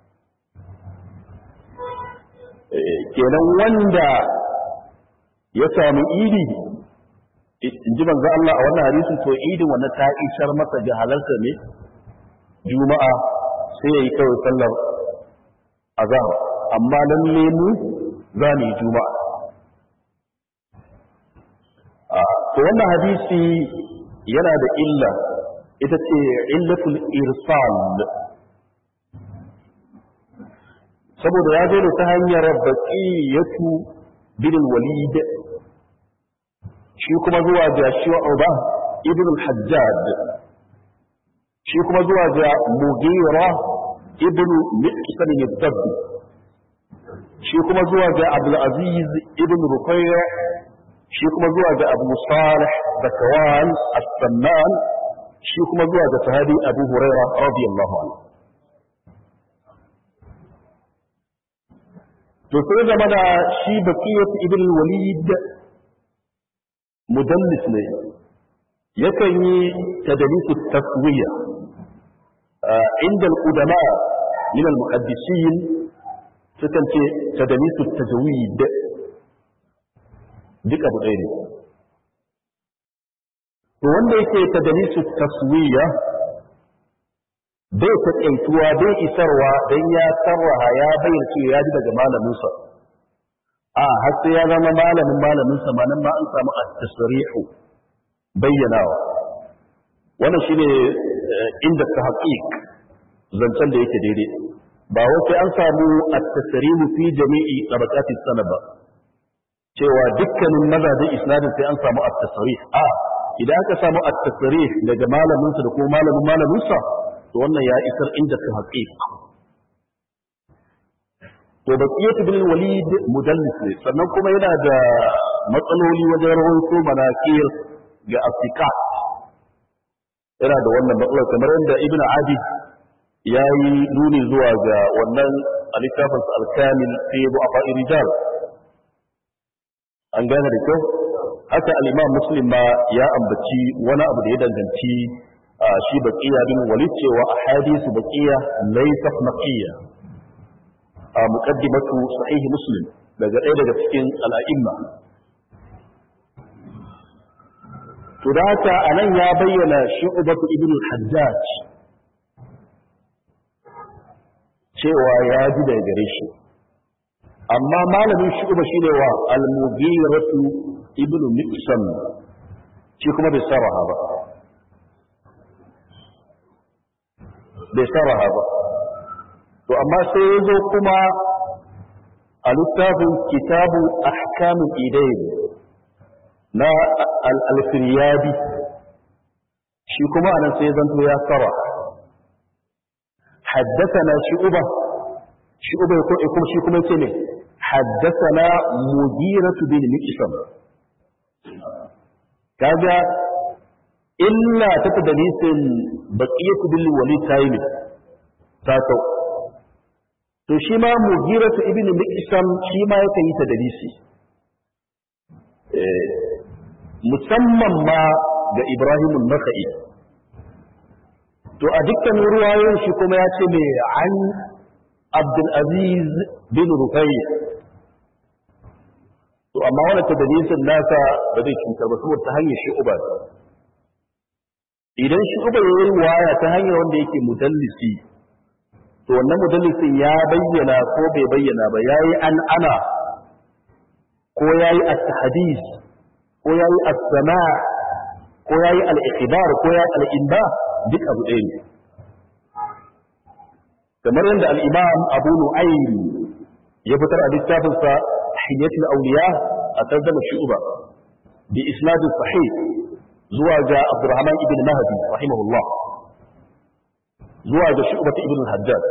Speaker 1: kenan wanda ya sami idi in ji manzo Allah a wannan hadisin to idin wannan ta ishar masa ga halarta ne juma'a sai ya yi kawai sallar azhar amma lalle mu za mu yi juma'a to wannan hadisi yana da illa ita ce illatul irsal saboda ya zo da ta hanyar baqiyatu bin walid shi kuma zuwa ga shu'ba ibn al-hajjaj shi kuma zuwa ga mugira ibn miqsan al-dabbi shi kuma zuwa ga abdulaziz ibn rufayya shi kuma zuwa ga abu salih zakawan as-sannan shi kuma zuwa ga sahabi abu huraira radiyallahu anhu to sai zama da shi baqiyat ibn walid mudallis ne yakan yi tadlis taswiya inda al-udama min al-muhaddisin sukan ce tadalisu tajwid duk abu ɗaya ne to wanda yake tadalisu taswiya bai taƙaituwa bai isarwa don ya sarraha ya bayyana cewa ya ji daga malaminsa a har sai ya zama malamin malaminsa ma nan ma an samu at-tasrihu bayyanawa wannan shine inda ta haƙiƙ zancen da yake daidai ba wai sai an samu at-tasrihu fi jami'i tabaqatis sanad ba cewa dukkanin mazajin isnadin sai an samu at-tasrih a idan aka samu at-tasrih daga malamin sa da kuma malamin malamin sa to wannan ya isar inda ta haqiq to baqiyat bin walid mudallis ne sannan kuma yana da matsaloli wajen rawaito manakir ga asiqat yana da wannan matsalar kamar yadda ibn adi ya yi nuni zuwa ga wannan a littafinsa alkamil fi bu'afa rijal an gane da kyau haka al-imam muslim ma ya ambaci wani abu da ya danganci shi baqiya bin walid cewa ahadithu baqiya laysa naqiyya a muqaddimatu sahih muslim daga ɗaya daga cikin al'a'imma to da haka anan ya bayyana shu'batu ibn al-hajjaj cewa ya ji daga gare shi amma malamin shu'ba shine wa al-mughiratu ibn miqsam shi kuma bai saraha ba bai saraha ba to amma sai ya zo kuma a littafin kitabu ahkamun idain na al-alfiriyadi shi kuma anan sai zanto ya sara حدثنا شعبة شعبة يقول يقول شي كما يتني حدثنا مديرة بن مكسم كذا إلا تتدليس بقية بالولي تايمي تاتو to shi ma mugiratu ibn miqsam shi ma yake yi ta dalisi musamman ma ga Ibrahim an-Nakhai to a dukkan ruwayoyin shi kuma ya ce mai an Abdul Aziz bin Rufai to amma wannan tadlisin nasa ba zai cutar ba saboda ta hanyar shi uba idan shi uba yayin ruwaya ta hanyar wanda yake mudallisi to wannan mudallisin ya bayyana ko bai bayyana ba yayi an ana ko yayi at-hadith ko yayi as-sama' ko yayi al-ikhbar ko yayi al-inba duk abu ɗaya ne kamar yadda al-imam Abu Nu'aym ya fitar a littafin sa Hiyatul Awliya a tarjuma Shu'ba bi isnad sahih zuwa ga Abdurrahman ibn Mahdi rahimahullah zuwa ga Shu'ba ibn al-Hajjaj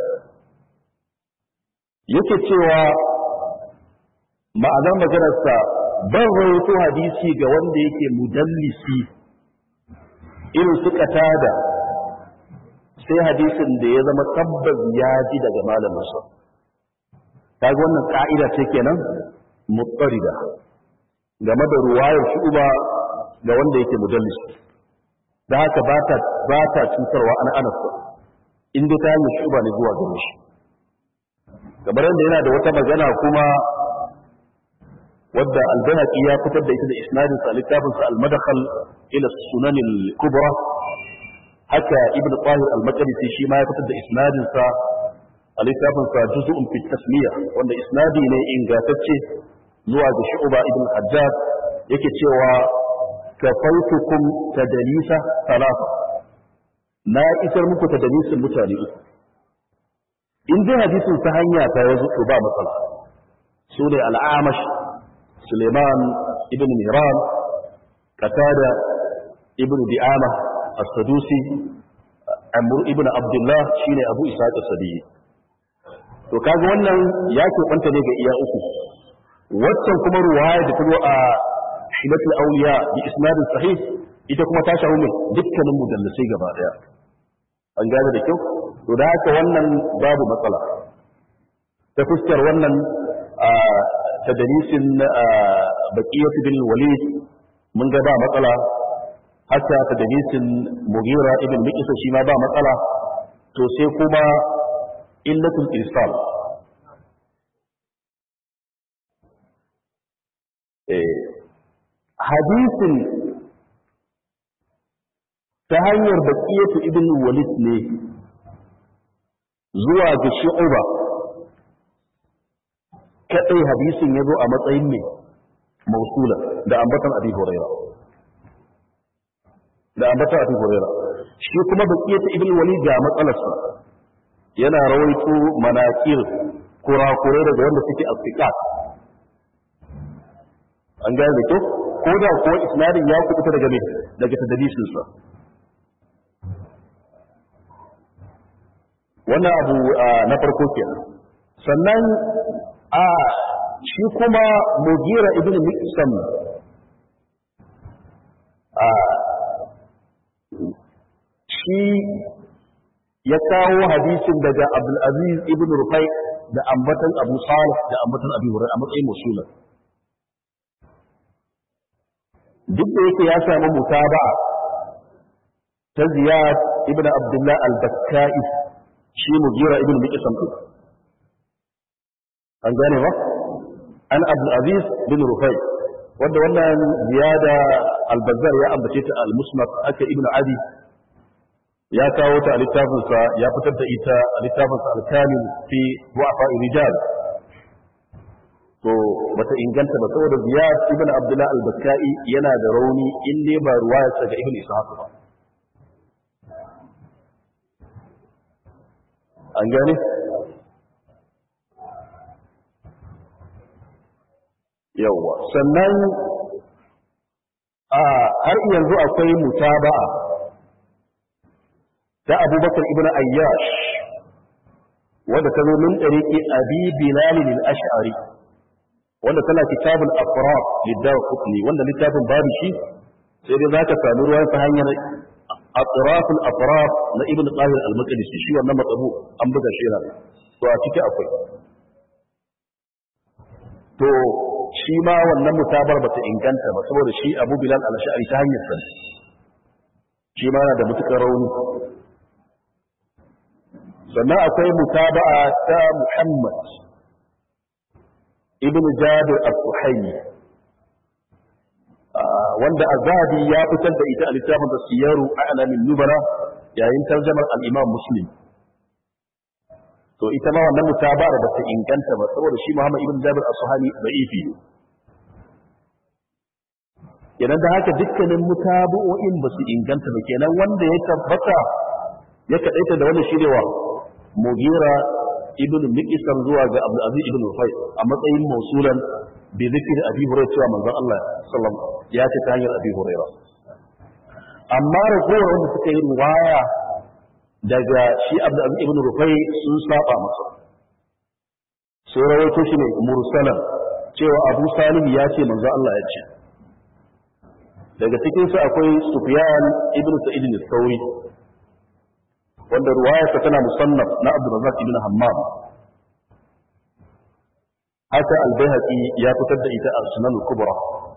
Speaker 1: yake cewa ma'anar maganarsa ban rawaito hadisi ga wanda yake mudallisi irin suka tada sai hadisin da ya zama tabbas ya ji daga malaminsa kaga wannan ka'ida ce kenan mutsarida game da ruwayar shuba ga wanda yake mudallisi da haka ba ta ba ta cutarwa ana anasa in dai ta hanyar shuba ne zuwa gare shi kamar yadda yana da wata magana kuma wadda al-Bayhaqi ya fitar da ita da isnadin sa littafin sa al-Madkhal ila Sunan al-Kubra haka Ibn Tahir al-Maqdisi shi ma ya fitar da isnadin sa a littafin sa Juz'un fi Tasmiya wanda isnadi ne ingantacce zuwa ga Shu'ba ibn Hajjaj yake cewa kafaitukum tadalisa talata na isar muku tadalisin mutane uku in dai hadisin ta hanya ta yazo to ba matsala su ne al'amash suleiman ibn miran qatada ibn di'ama as-sadusi amr ibn abdullah shine abu ishaq as-sadi to kaga wannan ya ke kwanta ne ga iya uku waccan kuma ruwaya da ta zo a hilatul awliya bi isnadin sahih ita kuma ta shahu mai dukkanin mudallisai gaba daya an gane da kyau to da haka wannan babu matsala ta fuskar wannan tadalisin baqiyatu bin walid mun ga ba matsala haka tadalisin mughira ibn miqsa shi ma ba matsala to sai kuma illatul irsal eh hadisin ta hanyar baqiyatu ibn walid ne zuwa ga shu'uba kadai hadisin ya zo a matsayin ne mausula da ambatan abi huraira da ambatan abi huraira shi kuma baqiyatu ibn walid ga matsalarsa yana rawaito manakir kurakurai daga wanda suke asfiqat an gane da kyau ko da kuwa isnadin ya kubuta daga me daga tadlisin sa wannan abu na farko kenan sannan a shi kuma mugira ibn miqsam a shi ya kawo hadisin daga abdul aziz ibn rufai da ambatan abu salih da ambatan abi hurairah a matsayin musulun duk da yake ya samu mutaba'a ta ziyad ibn abdullah al-bakkai shi mugira ibn miqsam an gane ba an abdul aziz bin rufai wanda wannan ziyada al-bazzar ya ambace ta al-musnad aka ibnu adi ya kawo ta a littafinsa ya fitar da ita a littafinsa al-kamil fi du'afa rijal to bata inganta ba saboda ziyad ibn abdullah al-bakkai yana da rauni in dai ba ruwayarsa ga ibn ishaq ba an gane yawa sannan a har yanzu akwai mutaba'a ta abubakar ibn ayyash wadda ta zo min ɗariƙi abi bilal al-ash'ari wanda tana kitabul afrad liddawa kutni wanda littafin babu shi sai dai zaka samu ruwan ta hanyar atraful afrad na ibn qahir al-maqdisi shi wannan matsabu an buga shi yana to a ciki akwai to shi ma wannan mutabar bata inganta ba saboda shi abu bilal al-ash'ari ta hanyar sa shi ma yana da mutukar rauni sannan akwai mutaba'a ta muhammad ibn jabir al-suhaimi wanda azabi ya fitar da ita a littafin da siyaru a alamin nubara yayin tarjamar al-imam muslim to ita ma wannan mutabara ba ta inganta ba saboda shi muhammad ibn jabir al-suhaimi da'ifi ne kenan da haka dukkanin mutabu'o'in ba su inganta ba kenan wanda ya tabbata ya kaɗaita da wannan shirewa mugira ibn miqsam zuwa ga Abdul Aziz ibn Rufai a matsayin mausulan bi zikr Abi Hurairah cewa manzon Allah sallallahu alaihi ya ce ta hanyar Abi Hurairah amma ragowar wanda suka yi riwaya daga shi Abdul Aziz ibn Rufai sun saba masa sai rawaito shi ne mursalan cewa Abu Salim ya ce manzon Allah ya ce daga cikin su akwai Sufyan ibn Sa'id al-Thawri wanda ruwayarsa tana musannaf na Abdurrazzaq ibn Hammam haka al-Baihaqi ya fitar da ita a Sunan al-Kubra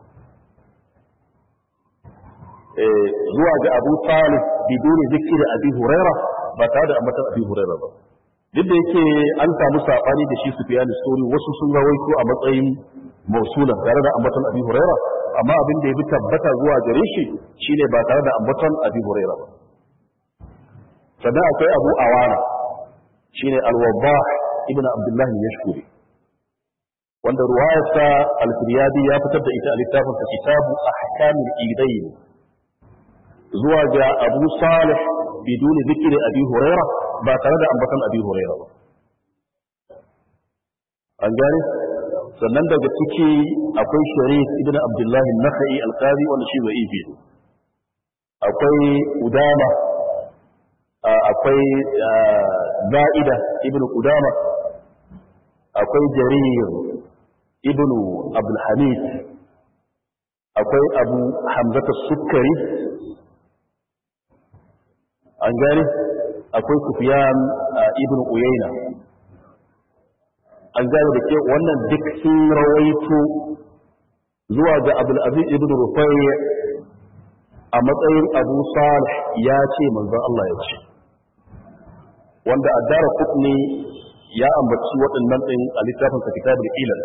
Speaker 1: eh zuwa ga Abu Talib biduni zikri Abi Huraira ba tare da ambatan Abi Huraira ba duk da yake an samu sabani da shi Sufyan al-Thawri wasu sun rawaito a matsayin mausulan tare da ambatan Abi Huraira amma abin da ya bi tabbata zuwa gare shi shine ba tare da ambatan Abi Huraira ba sannan akwai abu awana shine alwabba ibn abdullah yashkuri wanda ruwayarsa al-firyadi ya fitar da ita a littafin sa kitabu ahkamul idayn zuwa ga abu salih biduni zikri abi huraira ba tare da ambatan abi huraira ba an gane sannan daga ciki akwai sharif ibn abdullah an-nakhai al-qadi wanda shi da'ifi akwai udama akwai za'ida ibn Qudama akwai jarir ibn abdul hamid akwai abu hamzata sukkari an gane akwai sufyan ibn uyayna an gane da ke wannan duk sun rawaito zuwa ga abdul aziz ibn rufai a matsayin abu salih ya ce manzon Allah ya ce wanda addara kutni ya ambaci waɗannan ɗin a littafin sa kitabul ilal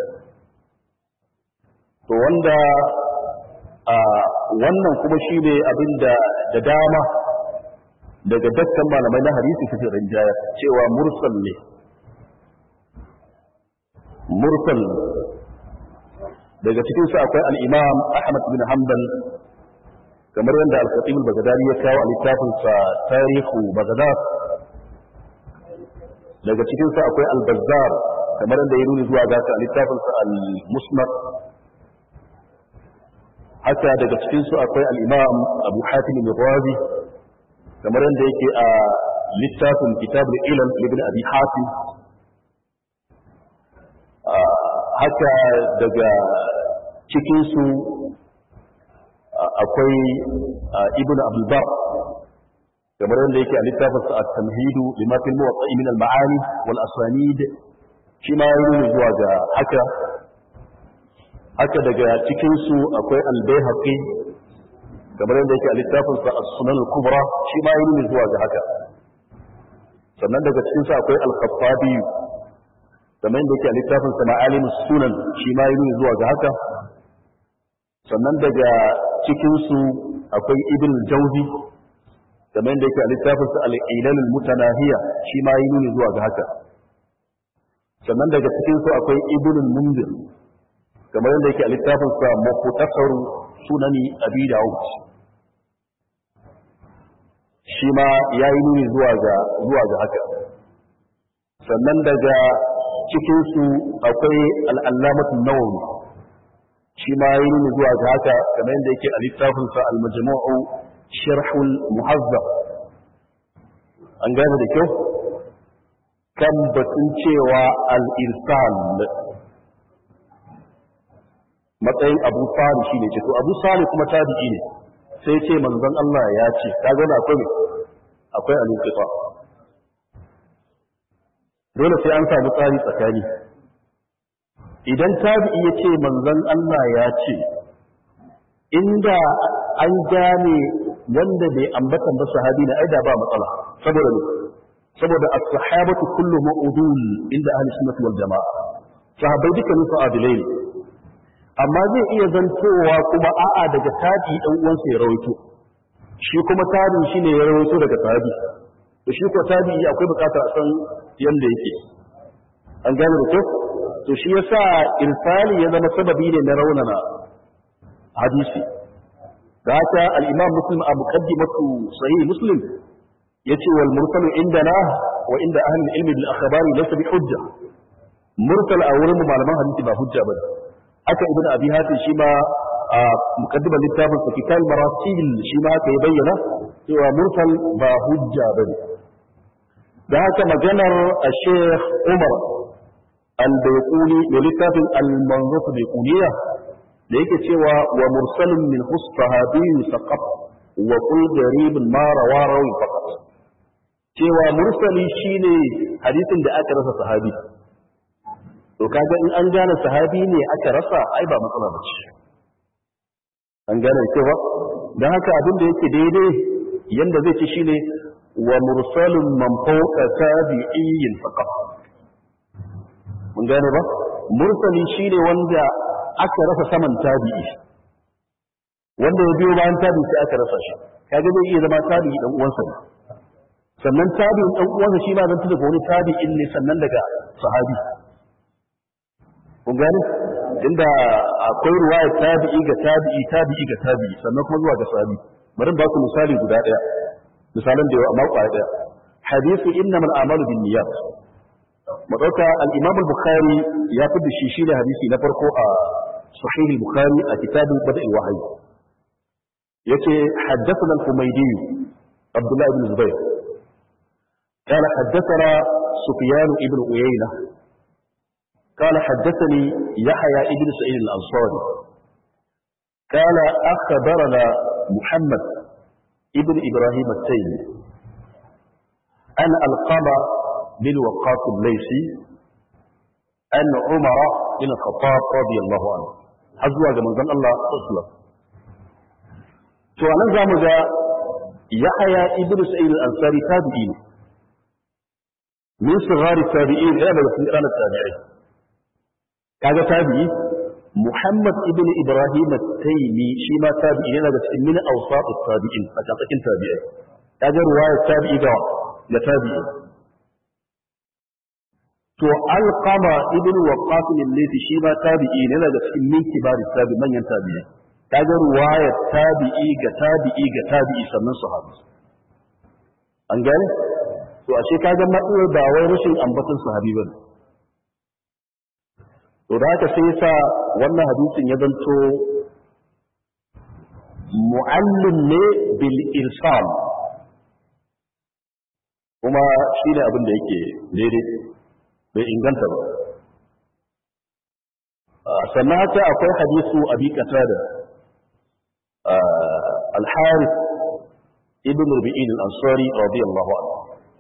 Speaker 1: to wanda a wannan kuma shi ne abin da da dama daga dakkan malamai na hadisi suke rinjaya cewa mursal ne mursal daga cikin su akwai al-imam Ahmad bin Hanbal kamar yadda al-Khatib al-Baghdadi ya kawo a littafin sa Tarihu Baghdad daga cikin sa akwai al-Bazzar kamar yadda ya nuni zuwa ga a littafin sa al-Musnad haka daga cikin su akwai al-Imam Abu Hatim al-Razi kamar yadda yake a littafin Kitab al-Ilal ibn Abi Hatim haka daga cikinsu akwai ibn abdulbar kamar yadda yake a littafinsa a tamhidu limatin muwatsa'i min al-ma'ani wal asanid shi ma yi zuwa ga haka haka daga cikinsu akwai al-bayhaqi kamar yadda yake a littafinsa as-sunan al-kubra shi ma yi zuwa ga haka sannan daga cikinsu akwai al-khattabi kamar yadda yake a littafin sa ma'alim sunan shi ma yi zuwa ga haka sannan daga cikinsu akwai ibn jauzi kamar da yake a littafinsa al'ilalul mutanahiya shi ma yi nuni zuwa ga haka sannan daga cikinsu akwai ibn mundir kamar yadda yake a littafinsa mafutasaru sunani abi dawud shi ma ya yi nuni zuwa ga haka sannan daga cikinsu akwai al'allamatun nawawi shi ma yi nuni zuwa ga haka kamar yadda yake a littafinsa al-majmu'u sharhul muhazzab an gane da kyau kan batun cewa al-irsal matsayin abu sali shi ne ce to abu sali kuma tabi'i ne sai ce manzon Allah ya ce ka gane akwai akwai al-inqita dole sai an samu tsari tsakani idan tabi'i ya ce manzon Allah ya ce inda an gane wanda bai ambatan ba sahabi na aida ba matsala saboda ne saboda as-sahabatu kullu ma'udul inda ahli sunnah wal jamaa sahabbai dukkanin su adilai ne amma zai iya zantowa kuma a'a daga tabi dan uwansa ya rawaito shi kuma tabi shine ya rawaito daga tabi to shi ko tabi akwai bukatar a san yanda yake an gane da kyau to shi yasa irsali ya zama sababi ne na raunana hadisi da haka al-imam muslim a muqaddimatu sahih muslim yace wal mursalu indana wa inda ahli ilmi bil akhbari laysa bi hujja mursal a wurin malaman hadisi ba hujja bane aka ibn abi hatim shi ma a muqaddimar littafin sa kitab marasil shi ma aka bayyana cewa mursal ba hujja bane da haka maganar al-sheikh umar al-bayquni da littafin al-manzuf bayquniya da yake cewa wa mursalun min husfahabi faqat wa qul garibun ma rawa rawi faqat cewa mursali shine hadisin da aka rasa sahabi to kaga in an gane sahabi ne aka rasa ai ba matsala ba ce an gane cewa dan haka abin da yake daidai yanda zai ci shine wa mursalun man fawqa tabi'in faqat mun gane ba mursali shine wanda aka rasa saman tabi'i wanda ya biyo bayan tabi'i sai aka rasa shi kaga zai iya zama tabi'i dan uwansa ne sannan tabi'in dan uwansa shi ma zan tuka wani tabi'in ne sannan daga sahabi kun gane inda akwai ruwaya tabi'i ga tabi'i tabi'i ga tabi'i sannan kuma zuwa ga sahabi bari ba ku misali guda daya misalan da yawa amma kwaya daya hadisi innamal a'malu binniyat mu dauka al-imam al-bukhari ya fi da shi shi ne hadisi na farko a sahih al-bukhari a kitabin bada al-wahyi yace haddathana al-humaydi abdullah ibn zubayr قال حدثنا سفيان ابن عيينة قال حدثني يحيى ابن سعيد الأنصاري قال أخبرنا محمد ابن إبراهيم التيمي أن القمة بن وقاص الليثي أن عمر بن الخطاب رضي الله عنه حزوا من ذن الله أسلم to anan zamu ga Yahaya ibn Sa'id al-Ansari tabi'i ne min sigari tabi'in yana daga cikin ƙananan tabi'ai kaga tabi'i Muhammad ibn Ibrahim at-Taymi shi ma tabi'i yana daga cikin min awsat at-tabi'in a cikin tabi'ai kaga ruwaya tabi'i ga da tabi'i to alqama ibn waqqas al-laythi shi ma tabi'i ne daga cikin min kibari tabi manyan tabi'i kaga ruwaya tabi'i ga tabi'i ga tabi'i sannan sahabi an gane to ashe kaga matsalar ba wai rashin ambaton sahabi bane to da haka sai yasa wannan hadisin ya zanto mu'allim ne bil irsal kuma shi ne abin da yake daidai bai inganta ba sannan haka akwai hadisu abi qatada al-harith ibn rubi'in al-ansari radiyallahu anhu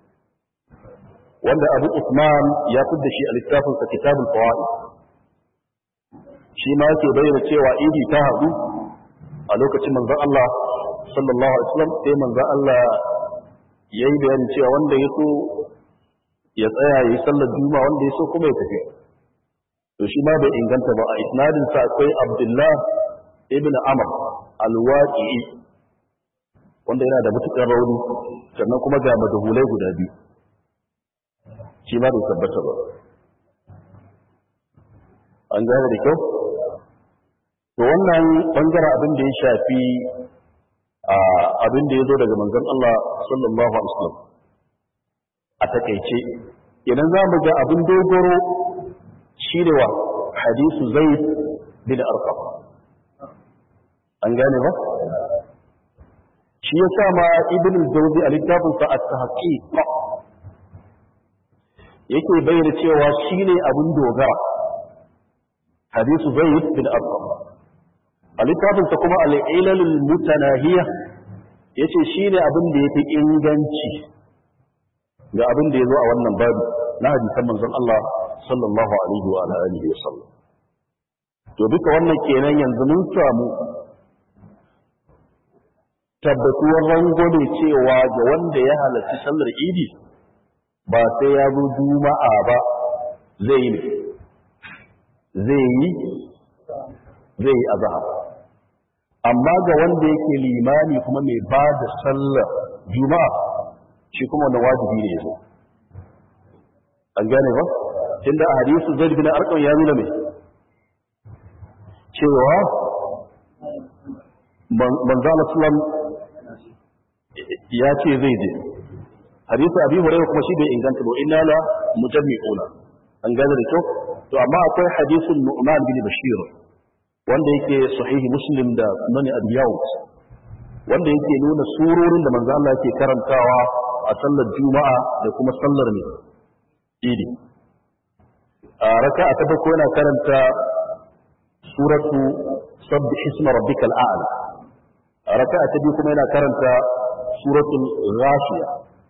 Speaker 1: wanda abu usman ya fidda shi a littafin sa kitabul fawaid shi ma yake bayyana cewa idi ta hadu a lokacin manzon Allah sallallahu alaihi wasallam sai manzon Allah yayi bayani cewa wanda ya so ya tsaya yi sallar juma'a wanda ya so kuma ya tafi to shi ma bai inganta ba a isnadin sa akwai Abdullah ibn Amr alwaƙi wanda yana da matuƙar rauni sannan kuma ga madahulai guda biyu shi ma bai tabbata ba an gane da kyau to wannan bangaren abin da ya shafi abin da ya zo daga manzon Allah sallallahu alaihi wasallam a takeice idan za mu ga abin dogoro shi ne wa hadisu zaid bin arqam an gane ba shi ya sa ma ibn al-jawzi a littafin sa at-tahqiq yake bayyana cewa shine abin dogara hadisu zaid bin arqam a littafin sa kuma al-ilal al-mutanahiya yace shine abin da yafi inganci ga abin da yazo a wannan babu na hadisan manzon Allah sallallahu alaihi wa alihi wa sallam to duka wannan kenan yanzu mun samu tabbatuwar rangwame cewa ga wanda ya halarci sallar idi ba sai ya zo juma'a ba zai yi zai yi zai yi azhar amma ga wanda yake limani kuma mai ba da sallar juma'a shi kuma wannan wajibi ne yazo an gane ba tunda a hadisu zaid bin arqam ya nuna mai cewa manzala sallam ya ce zai je hadisu abi hurairah kuma shi bai inganta ba inna la mujammi'una an gane da kyau to amma akwai hadisun nu'man bin bashir wanda yake sahihi muslim da sunan abi yawd wanda yake nuna surorin da manzo Allah yake karantawa a sallar juma'a da kuma sallar ne idi a raka'a ta farko yana karanta suratu sabbih isma rabbikal a'la a raka'a ta biyu kuma yana karanta suratul ghashiya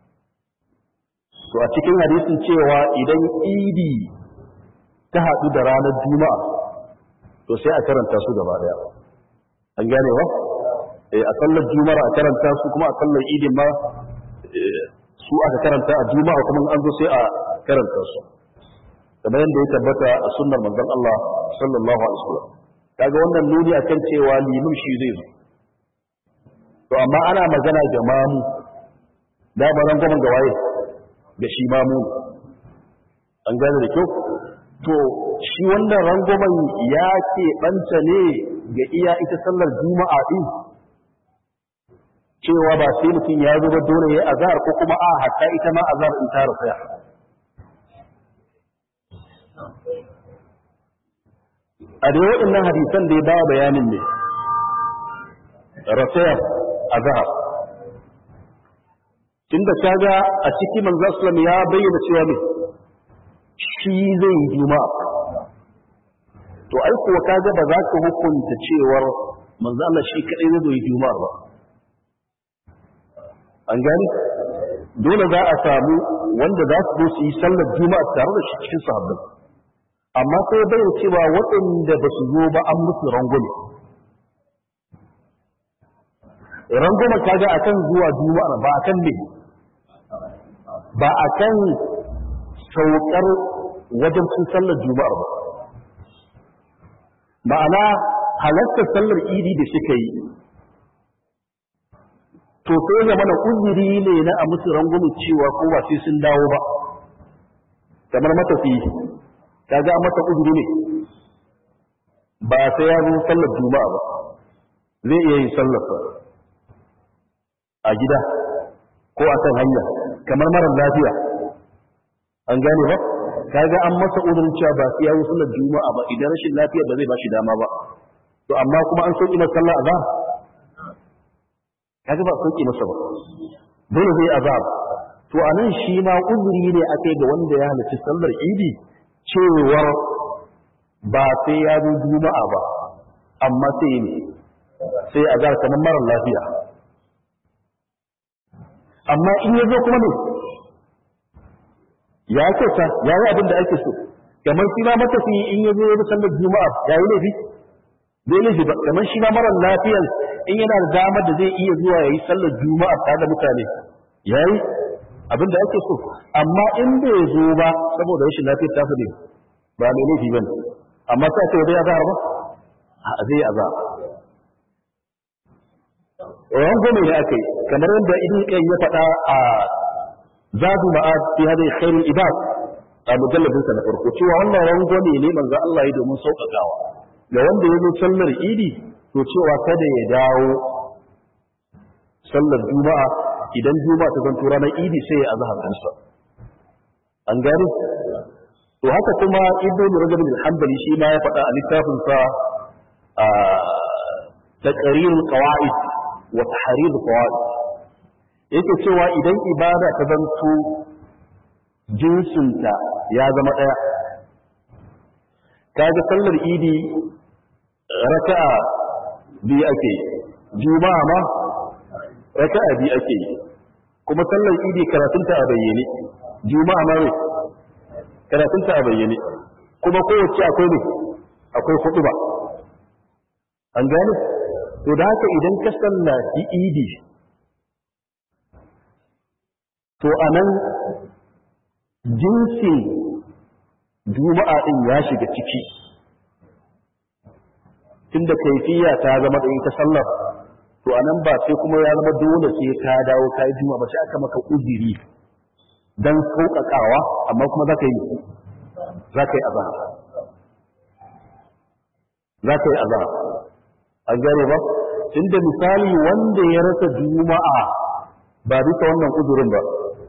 Speaker 1: to a cikin hadisin cewa idan idi ta haɗu da ranar juma'a to sai a karanta su gaba daya an gane ba eh a sallar juma'a a karanta su kuma a sallar idin ma su aka karanta a juma'a kuma an zo sai a karanta su kamar yadda ya tabbata a sunnar manzon Allah sallallahu alaihi wasallam kaga wannan nuni akan cewa limin shi zai zo to amma ana magana ga mamu da ba ran gaban gawaye da shi mamu an gane da kyau to shi wannan rangwamen ya ke ɓanta ne ga iya ita sallar juma'a ɗin cewa ba sai mutum ya zo ba dole ya azhar ko kuma a hatta ita ma azhar in ta rasaya a da waɗannan hadisan da ya ba bayanin ne rasayar azhar tunda kaga a cikin manzo sallam ya bayyana cewa ne shi zai yi juma'a to ai kuwa kaga ba za ka hukunta cewar manzo Allah shi kadai zai yi juma'a ba an gani dole za a samu wanda za su zo su yi sallar juma'a tare da shi cikin sahabbai amma sai bai cewa waɗanda ba su zo ba an musu rangwame rangwame kaga akan zuwa juma'a ba akan ne ba akan saukar wajen cin sallar juma'ar ba ma'ana halartar sallar idi da suka yi to sai ga mana uzuri ne na a musu rangwame cewa ko ba sai sun dawo ba kamar matafi kaga an mata uzuri ne ba sai ya zo sallar juma'a ba zai iya yin sallar a gida ko a kan hanya kamar marar lafiya an gane ba kaga an masa udurin cewa ba sai ya yi sallar juma'a ba idan rashin lafiya ba zai ba shi dama ba to amma kuma an sauki masa sallar azhar kaga ba sauki masa ba dole zai azhar to anan shi ma uzuri ne akai ga wanda ya halarci sallar idi cewa ba sai ya zo juma'a ba amma sai ne sai azhar kamar marar lafiya amma in ya zo kuma ne ya kyauta ya yi abin da ake so kamar shi ma matafi in ya zo ya sallar juma'a ya yi laifi zai laifi ba kamar shi ma marar lafiyan in yana da damar da zai iya zuwa ya yi sallar juma'a tare da mutane ya yi abin da ake so amma in bai zo ba saboda rashin lafiyar ta ne ba mai laifi ba ne amma sai ake zai azahar ba a zai azahar rangwame ne aka yi kamar yadda ibn qayyim ya faɗa a zadu ma'ad fi hadhihi khairul ibad a mujalladin sa na farko cewa wannan rangwame ne manzo Allah ya domin sauƙaƙawa ga wanda ya zo sallar idi to cewa kada ya dawo sallar juma'a idan juma'a ta zanto ranar idi sai ya azhar kansa an gane to haka kuma ibnu rajab al-hanbali shi ma ya faɗa a littafin sa a taqrir qawaid wa tahrir qawaid yake cewa idan ibada ta zanto jinsinta ya zama ɗaya kaga sallar idi raka'a biyu ake juma'a ma raka'a biyu ake yi kuma sallar idi karatunta a bayyane juma'a ma ne karatunta a bayyane kuma kowace akwai ne akwai hudu ba an gane to da haka idan ka sallaci idi to anan jinsin juma'a din ya shiga ciki tunda kaifiya ta zama da ita sallar to anan ba sai kuma ya zama dole sai ka dawo ka yi juma'a ba sai aka maka uzuri dan sauƙaƙawa amma kuma za ka yi za ka yi azahar za ka yi azahar an gane ba tunda misali wanda ya rasa juma'a ba bisa wannan uzurin ba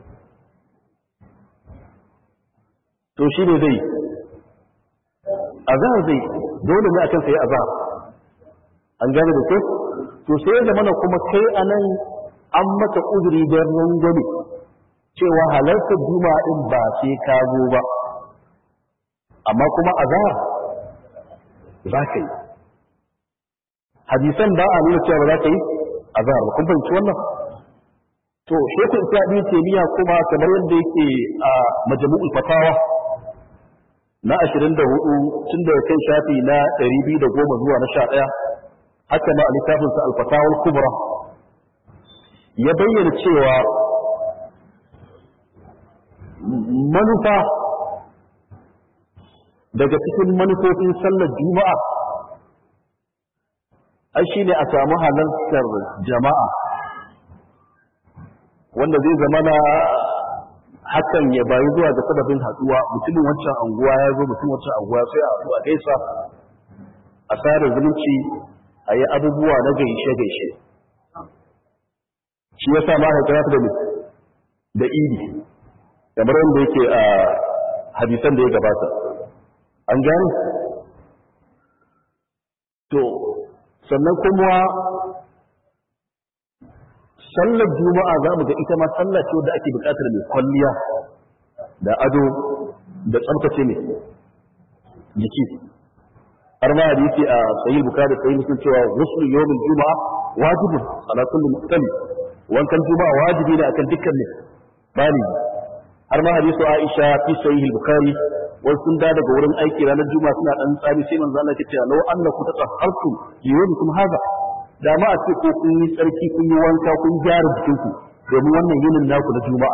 Speaker 1: to shi ne zai azahar zai dole ne akan sai azahar an gane da kyau to sai ya zamana kuma kai anan an maka uzuri don rangwame cewa halartar juma'a din ba sai ka zo ba amma kuma azahar za ka yi hadisan ba a nuna cewa ba za ka yi azahar ba kun fahimci wannan to shekul islam ibn taymiya kuma kamar yadda yake a majmu'ul fatawa na 24 tun da kai shafi na 210 zuwa na 11 haka ma a littafinsa al-fatawa kubra ya bayyana cewa manufa daga cikin manufofin sallar juma'a ai shine a samu halartar jama'a wanda zai zama na hakan ya bayi zuwa ga sababin haduwa mutumin wancan anguwa ya zo mutumin wancan anguwa sai a haɗu a gaisa a sada zumunci a yi abubuwa na gaishe-gaishe shi ya sa mahaifar da da idi kamar wanda yake a hadisan da ya gabata an gani to sannan kuma sallar juma'a za mu ga ita ma sallar ce wadda ake bukatar mai kwalliya da ado da tsabtace ne jiki har ma hadisi a sahih bukhari sahih muslim cewa ghusl yawmil juma'a wajibun ala kulli muqtali wankan juma'a wajibi ne akan dukkan ne bani har ma hadisu aisha fi sahih bukhari wai sun da daga wurin aiki ranar juma'a suna dan tsami sai manzo Allah ya ce law annakum tatahhartu yawmikum hadha da ma a ce ko kun yi tsarki kun yi wanka kun gyara jikinku domin wannan yinin naku na juma'a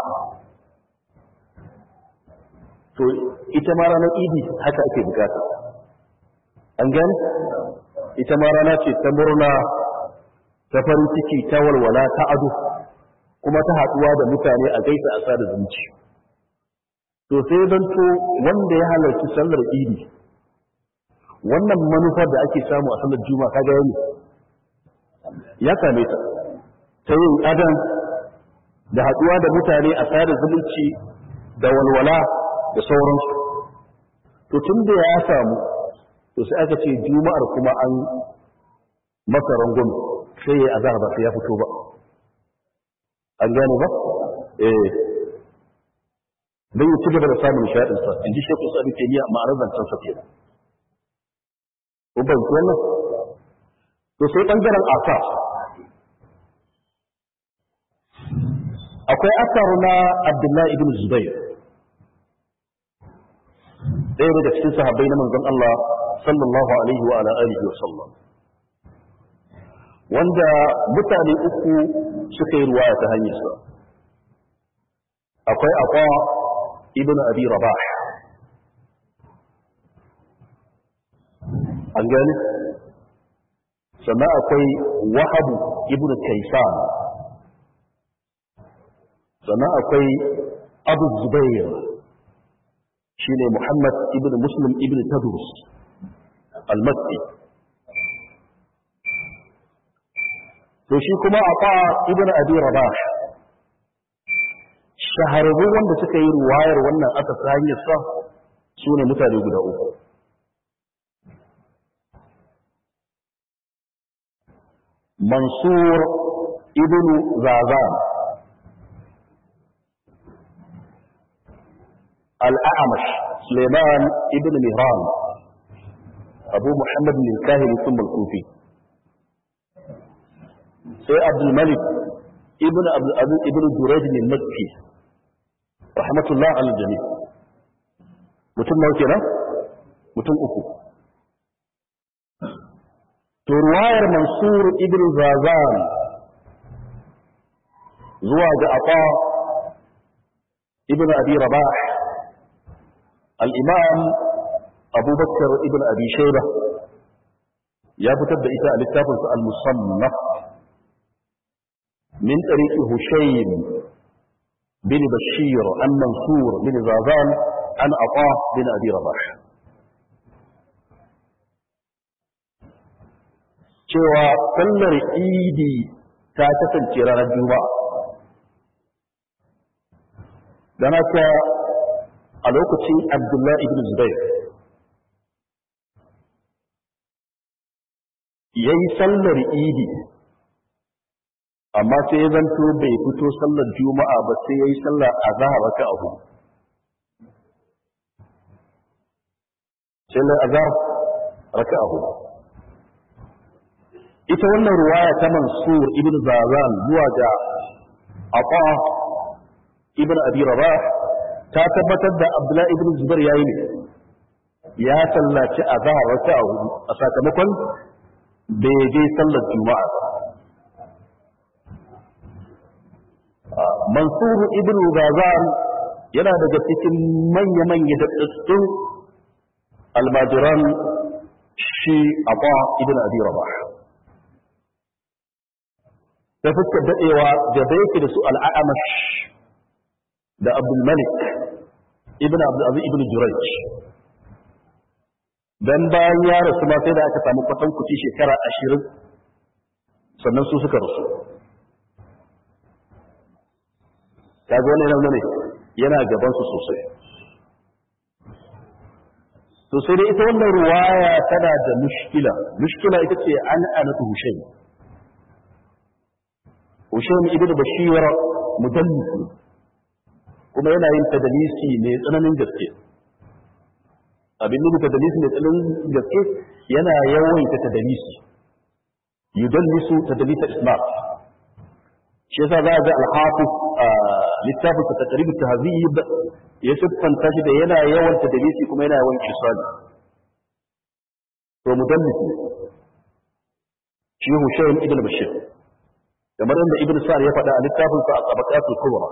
Speaker 1: to ita ma ranar idi haka ake bukata an gani ita ma rana ce ta murna ta farin ciki ta walwala ta ado kuma ta haɗuwa da mutane a gaisa a sada zumunci to sai don to wanda ya halarci sallar idi wannan manufar da ake samu a sallar juma'a kaga yau ya same ta ta yin adam da haɗuwa da mutane a sada zumunci da walwala da sauransu to tun da ya samu to sai aka ce juma'ar kuma an masa rangon sai ya azhar ba sai ya fito ba an gane ba eh dan ya ci gaba da samun nishaɗin sa in ji shekku sabi ke niya ma'anar zancen sa kenan ko ban wannan to sai bangaren asar akwai asar na abdullahi ibn zubair ɗaya daga cikin sahabbai na manzon Allah sallallahu alaihi wa ala alihi wa sallam wanda mutane uku suka yi ruwaya ta hanyarsa akwai akwa ibn abi rabah an gani sannan akwai wahabu ibn kaisan sannan akwai abu zubair shi ne muhammad ibn muslim ibn tadrus al-makki to shi kuma a fa ibn abi rabah shahararru wanda suka yi ruwayar wannan aka ta hanyar sa su ne mutane guda uku mansur ibn zazan الأعمش سليمان ابن مهران أبو محمد بن الكاهل ثم الكوفي سي عبد الملك ابن عبد العزيز ابن جريج المكي رحمة الله على الجميع mutum nawa kenan mutum uku to ruwayar mansur ibn zazan zuwa ga ata ibn abi rabah الإمام أبو بكر ابن أبي شيبة يا بتبدأ إتاء للتافز المصنف من طريق هشيم بن بشير عن منصور بن زازان عن عطاء بن أبي رباح cewa sallar idi ta kasance ranar juma'a don haka a lokacin abdullahi ibn zubair ya yi sallar idi amma sai ya zanto bai fito sallar juma'a ba sai ya yi sallar a zahar raka a hudu sallar a zahar raka a hudu ita wannan ruwaya ta mansur ibn zazan zuwa ga aqa ibn abi rabah ta tabbatar da abdullahi ibn zubair yayi ne ya sallaci a zahar raka a hudu a sakamakon bai je sallar juma'a mansur ibn gazan yana daga cikin manya-manya da tsatsun almajiran shi aqa ibn abi rabah ta fuskar daɗewa da da yake da su al'amash da abdulmalik ibn abdulaziz ibn juraj dan bayan ya rasu ma sai da aka samu kwatan kuci shekara ashirin sannan su suka rasu kaga wani nan ne yana gaban su sosai to sai dai ita wannan ruwaya tana da mushkila mushkila ita ce an anatu hushayn hushayn ibnu bashir mudallis kuma yana yin tadalisi ne tsananin gaske abin da tadalisi ne tsananin gaske yana yawaita tadalisi yudallisu tadalisa isma' shi yasa za a ga al-hafiz littafin ta taqrib tahzib ya siffanta shi da yana yawan tadlisi kuma yana yawan kisali to mudallis ne shi Hushaym ibn Bashir kamar inda Ibn Sa'd ya faɗa a littafin sa Tabaqatul Kubra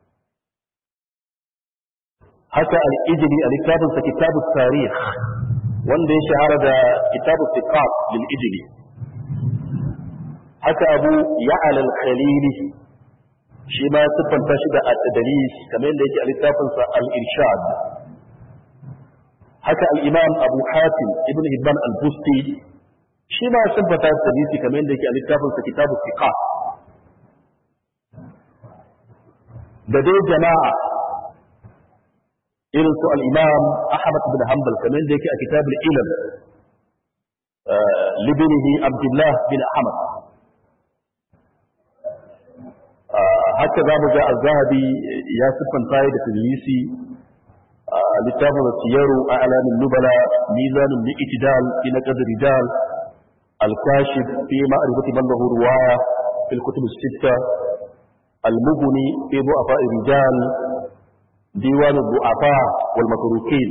Speaker 1: haka al-Ijli a littafin sa Kitabut Tarikh wanda ya shahara da Kitabut Thiqat lil Ijli haka abu ya'al al-khalili shi ma siffanta shi da at-tadlis kamar yadda yake a littafin sa al-irshad haka al-imam abu hatim ibn hibban al-busti shi ma siffanta at-tadlis kamar yadda yake a littafin sa kitabu thiqat da dai jama'a irin su al-imam ahmad bin hanbal kamar yadda yake a kitabul ilm libnihi abdullah bin ahmad haka za mu ga al-zahabi ya siffanta da tadlisi a littafin siyaru a alamin nubala mizanin bi itidal fi naqd rijal al-kashif fi ma'rifati man lahu riwaya fi al-kutub as-sitta al-mughni fi du'afa rijal diwan ad-du'afa wal matrukin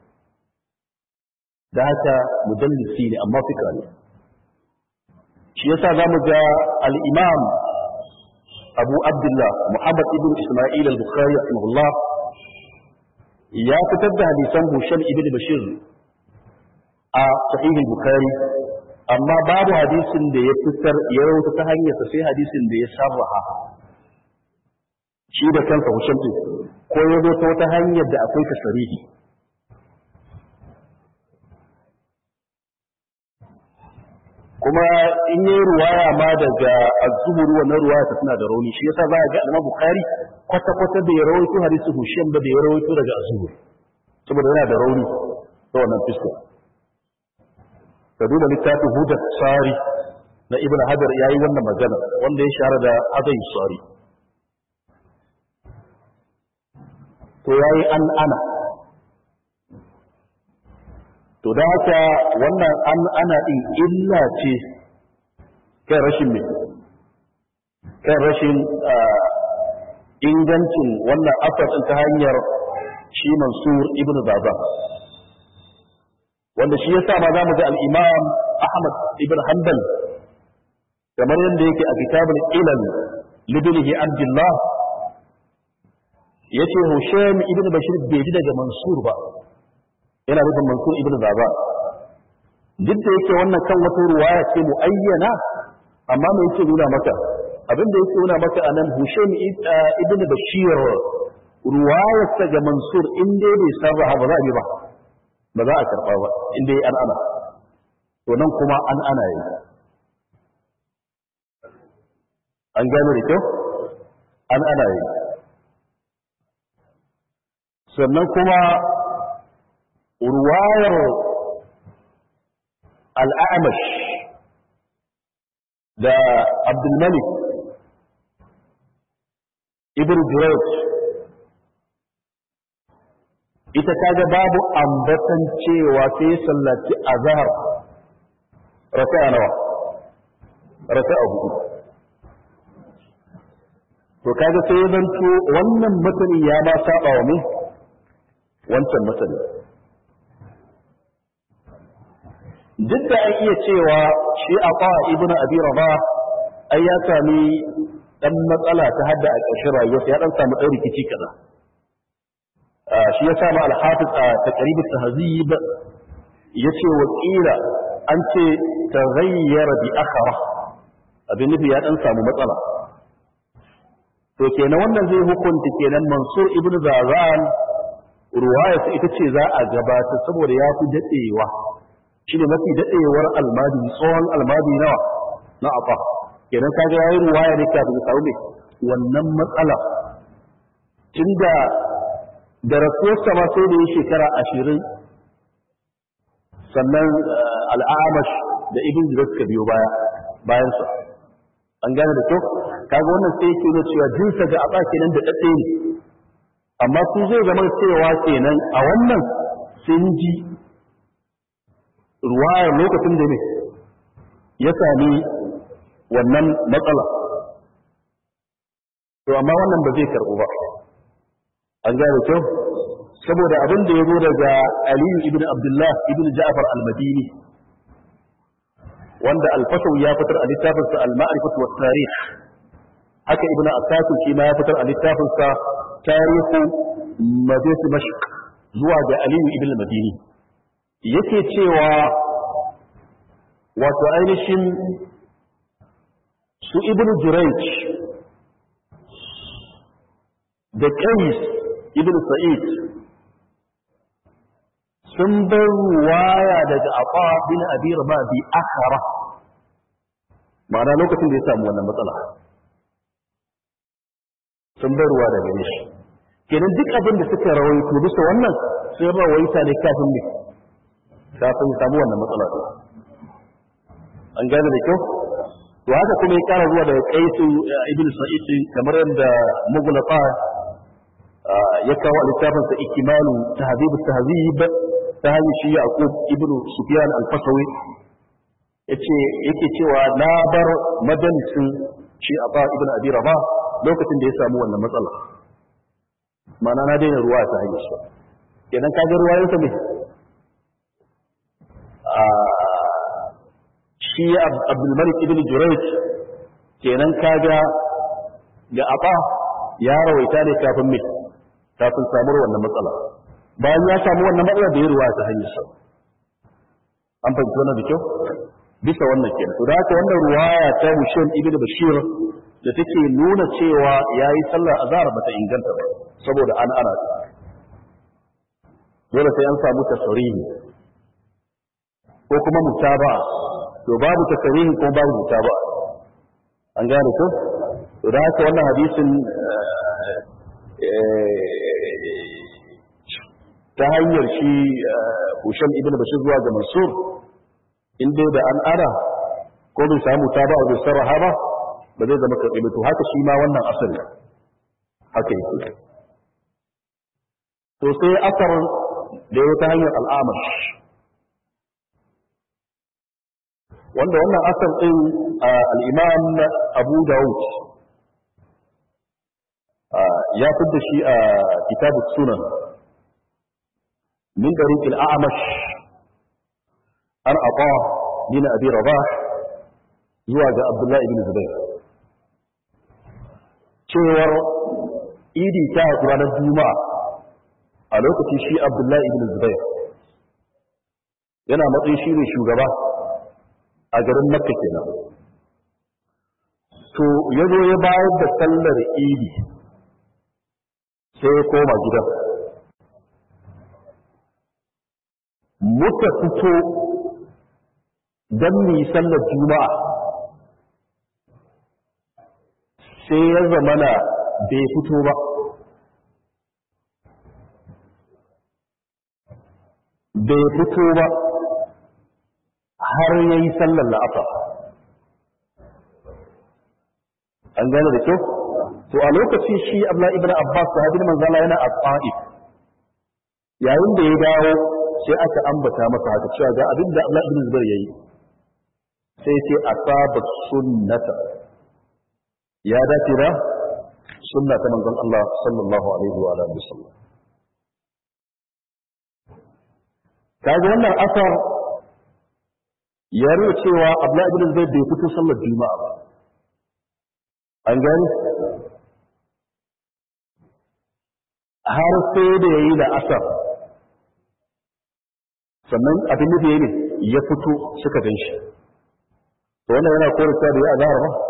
Speaker 1: da haka mudallisi ne amma fikra ne shi yasa zamu ga al-imam أبو عبد الله محمد ابن إسماعيل البخاري رحمه الله يا كتب حديثا هشام ابن بشير صحيح البخاري amma babu hadisin da ya fitar ya rawaita ta hanyar sa sai hadisin da ya sarraha shi da kansa Hisham din ko ya zo ta wata hanyar da akwai tasarihi kuma in yi ruwaya ma daga az-zuhri wannan ruwaya ta tana da rauni shi yasa za a ga Imam Bukhari kwata kwata da ya rawaito hadisi Hisham ba da ya rawaito daga az-zuhri saboda yana da rauni ta wannan fiska ka duba littafin hudar tsari na ibn hajar ya yi wannan magana wanda ya shahara da adai tsari to ya yi an ana to da haka wannan an ana ɗin illa ce kan rashin mai kan rashin ingancin wannan asasin ta hanyar shi mansur ibn baba wanda shi yasa ma za mu ga al-imam ahmad ibn hanbal kamar yadda yake a kitabul ilal libnihi abdullah yace husaym ibn bashir bai ji daga mansur ba yana nufin mansur ibn baba duk da yake wannan kan wata ruwaya ce muayyana amma me yake nuna maka abin da yake nuna maka anan husaym ibn bashir ruwayarsa ga mansur in dai bai sarraha ba za a yi ba ba za a karɓa ba in dai an ana to nan kuma an ana yi an gane da kyau an ana yi sannan kuma ruwayar al'amash da abdulmalik ibn Jurayj ita kaga babu ambatan cewa sai sallaci azhar raka'a nawa raka'a hudu to kaga sai zanto wannan matani ya ma saba wa me wancan matani duk da an iya cewa shi a fa ibnu abi rabah ai ya sami dan matsala ta hadda a ƙarshen rayuwarsa ya dan samu ɗan rikici kaza shi ya samu al-hafiz a taqrib at-tahzib yace wa qila an ce taghayyara bi akhara abin nufi ya dan samu matsala to kenan wannan zai hukunta kenan mansur ibn zazan ruwayarsa ita ce za a gabata saboda ya fi daɗewa shi ne mafi daɗewar almadi tsohon almadi nawa na afa kenan kaga yayi ruwaya ne kafin ya samu wannan matsala tunda da rasuwarsa ma sai da yi shekara ashirin sannan al'amash da ibn jirar suka biyo baya bayansa an gane da kyau kaga wannan sai yake nuna cewa jinsa ga aba kenan da daɗe ne amma su zai zama cewa kenan a wannan sun ji ruwayar lokacin da ne ya sami wannan matsala to amma wannan ba zai karɓu ba an gane kyau saboda abin da ya zo daga aliyu ibn abdullah ibn ja'far al-madini wanda al-fasaw ya fitar a littafinsa al-ma'rifatu wat tarikh haka ibn asakir shi ma ya fitar a littafinsa tarihu madinatu dimashq zuwa ga aliyu ibn madini yake cewa wato ainihin su ibn jurayj da qais ibn sa'id sun bar ruwaya daga aqa bin abi rabah bi akhara ma'ana lokacin da ya samu wannan matsala sun bar ruwa daga gare shi kenan duk abin da suka rawaito bisa wannan sun rawaita ne kafin ne kafin samu wannan matsala ɗin an gane da kyau to haka kuma ya kara zuwa daga kaisu ibn sa'id kamar yadda mughlaqa ya kawo a littafin sa ikimalu tahzib tahzib ta hanyar shi yaqub ibn sufyan al-fasawi yace yake cewa na bar majalisin shi aba ibn abi rabah lokacin da ya samu wannan matsala ma'ana na daina ruwa ta hanyar shi kenan kaga ruwayensa ne shi abdulmalik ibn jurayj kenan kaga ga aba ya rawaita ne kafin mai kafin samuwar wannan matsala bayan ya samu wannan matsala da ya ruwa ta hanyar sa an fahimci wannan da kyau bisa wannan kenan to da haka wannan ruwaya ta Hushaym ibn Bashir da take nuna cewa yayi sallar azhar bata inganta ba saboda an ana dole sai an samu tasarihi ko kuma mutaba to babu tasarihi ko babu mutaba an gane ko to da haka wannan hadisin ta hanyar shi Husham ibn Bashir zuwa ga Mansur in dai da an ara ko bai samu ta ba bai sarraha ba ba zai zama karɓi to haka shi ma wannan asali haka yake to sai asar da ya ta hanyar al'amash wanda wannan asar ɗin al'imam abu dawud ya fidda shi a kitabu sunan min ɗariƙ al'amash an aqa bin abi rabah zuwa ga abdullahi ibn zubair cewar idi ta ranar juma'a a lokaci shi abdullahi ibn zubair yana matsayin shi ne shugaba a garin makka kenan to ya zo ya bayar da sallar idi sai ya koma gidan muka fito don mu yi sallar juma'a sai ya zamana bai fito ba bai fito ba har ya yi sallar la'afa an gane da kyau to a lokaci shi abla ibn abbas sahabin manzala yana a ta'if yayin da ya dawo sai aka ambata masa haka cewa ga abin da abla ibn zubair yayi sai ce asaba sunnata ya dace da sunna ta manzon Allah sallallahu alaihi wa alihi wasallam kaga wannan asar ya nuna cewa abla ibn zubair bai fito sallar juma'a ba an gani har sai da yayi da asar sannan abin da yayi ne ya fito suka gan shi to wannan yana korata da ya azhar ba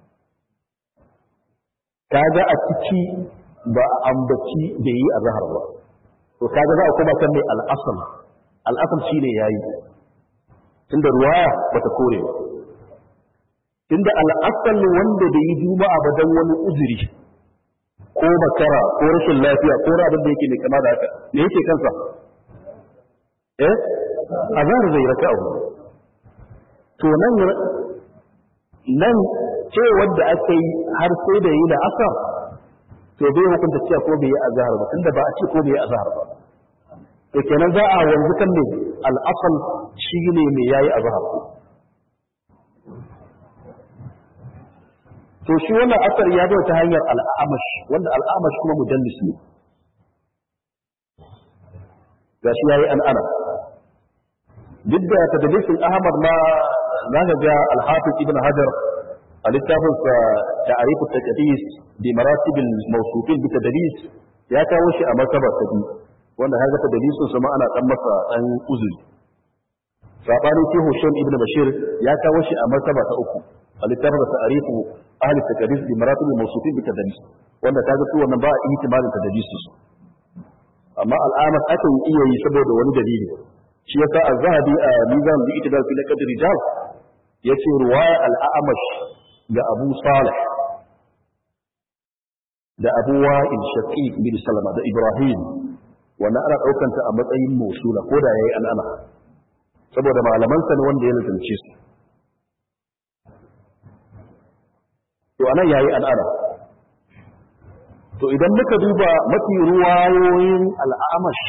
Speaker 1: kaga a ciki ba a ambaci da yi azhar ba to kaga za a koma kan mai al'asal al'asal shine yayi tunda ruwaya bata kore ba tunda al'asal wanda da yi juma'a ba dan wani uzuri ko makara ko rashin lafiya ko abin da yake mai kama da haka me yake kansa eh azhar zai raka'a to nan nan ce wanda aka yi har sai da yi da asar to bai hukunta cewa ko bai yi azhar ba tunda ba a ce ko bai yi azhar ba to kenan za a wanzu kan ne al'asal shi ne mai yayi azhar to shi wannan asar ya zo ta hanyar al'amash wanda al'amash kuma mudallis ne ga shi yayi an ana duk da tadlisin ahmad ma za ka ga al-hafiz ibn hajar a littafin sa ta'arifu taqdis bi maratib al-mawsufin bi tadlis ya kawo shi a martaba ta biyu wanda haka tadlisin sa ma ana dan masa dan uzuri sabani shi Husayn ibn Bashir ya kawo shi a martaba ta uku a littafin ta'arifu ahli taqdis bi maratib al-mawsufin bi tadlis wanda kaga su wannan ba a ihtimalin tadlis su amma al'amat akan iya yi saboda wani dalili shi yasa az-zahabi a mizan bi itidal fi laqad rijal yace ruwaya al-a'mash ga Abu Salih da Abu Wa'il Shaqiq bin Salama da Ibrahim wannan ana daukan ta a matsayin mausula ko da yayi al'ana saboda malaman sa ne wanda ya lazance su to anan yayi al'ana to idan muka duba mafi ruwayoyin al'amash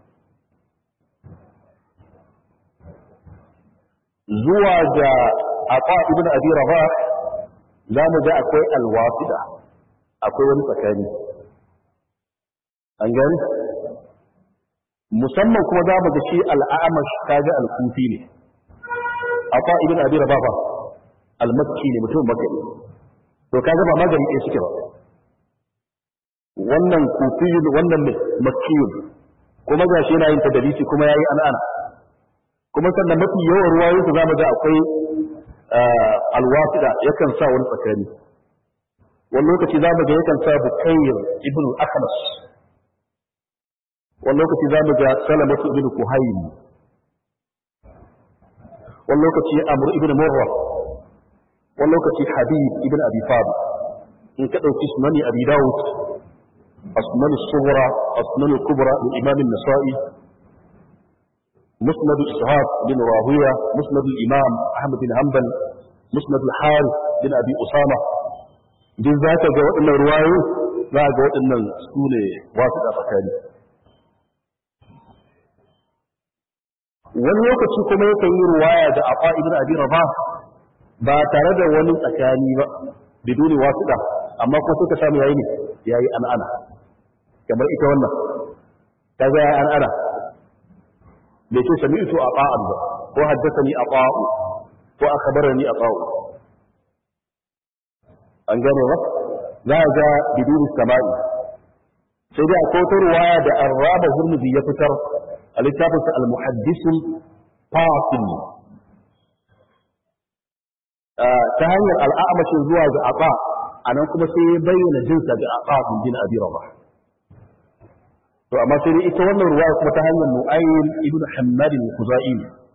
Speaker 1: zuwa ga aqa ibn abi rabah za mu ga akwai alwafida akwai wani tsakani an gani musamman kuma za mu ga shi al'amash kaga al-kufi ne aqa ibn abi rabah al-makki ne mutum makki to kaga ba magani ɗaya suke ba wannan kufiyun wannan makkiyun kuma gashi yana yin tadalisi kuma yayi an'ana kuma sannan mafi yawan ruwayoyinsu zamu ga akwai alwasida yakan sa wani tsakani wani lokaci za mu ga yakan sa bukayir ibn al-akhnas wani lokaci za mu ga salamatu ibn kuhayn wani lokaci amr ibn murra wani lokaci habib ibn abi fadi in ka dauki sunani abi daud asnan as-sughra asnan al-kubra min imam an-nasa'i مسند إسحاق بن راهوية مسند الإمام أحمد بن حنبل مسند الحارث بن أبي أسامة duk za ka ga waɗannan ruwayo za ga waɗannan su ne wasu da tsakani wani lokaci kuma yakan yi ruwaya da afa ibn abi rabah ba tare da wani tsakani ba biduni wasu da amma kuma suka samu yayi ne yayi an'ana kamar ita wannan kaga yayi an'ana bai ce sami'tu ata'an ba ko haddathani ata'u ko akhbarani ata'u an gane ba za a ga biduni sama'i sai dai akwai wata ruwaya da arraba hurmuzi ya fitar a littafinsa al-muhaddisul fasil ta hanyar al'amashin zuwa ga aba a nan kuma sai ya bayyana jinsa ga aba bin abi rabah to amma sai dai ita wannan ruwaya kuma ta hanyar nu'aym ibn hammad al-khuzai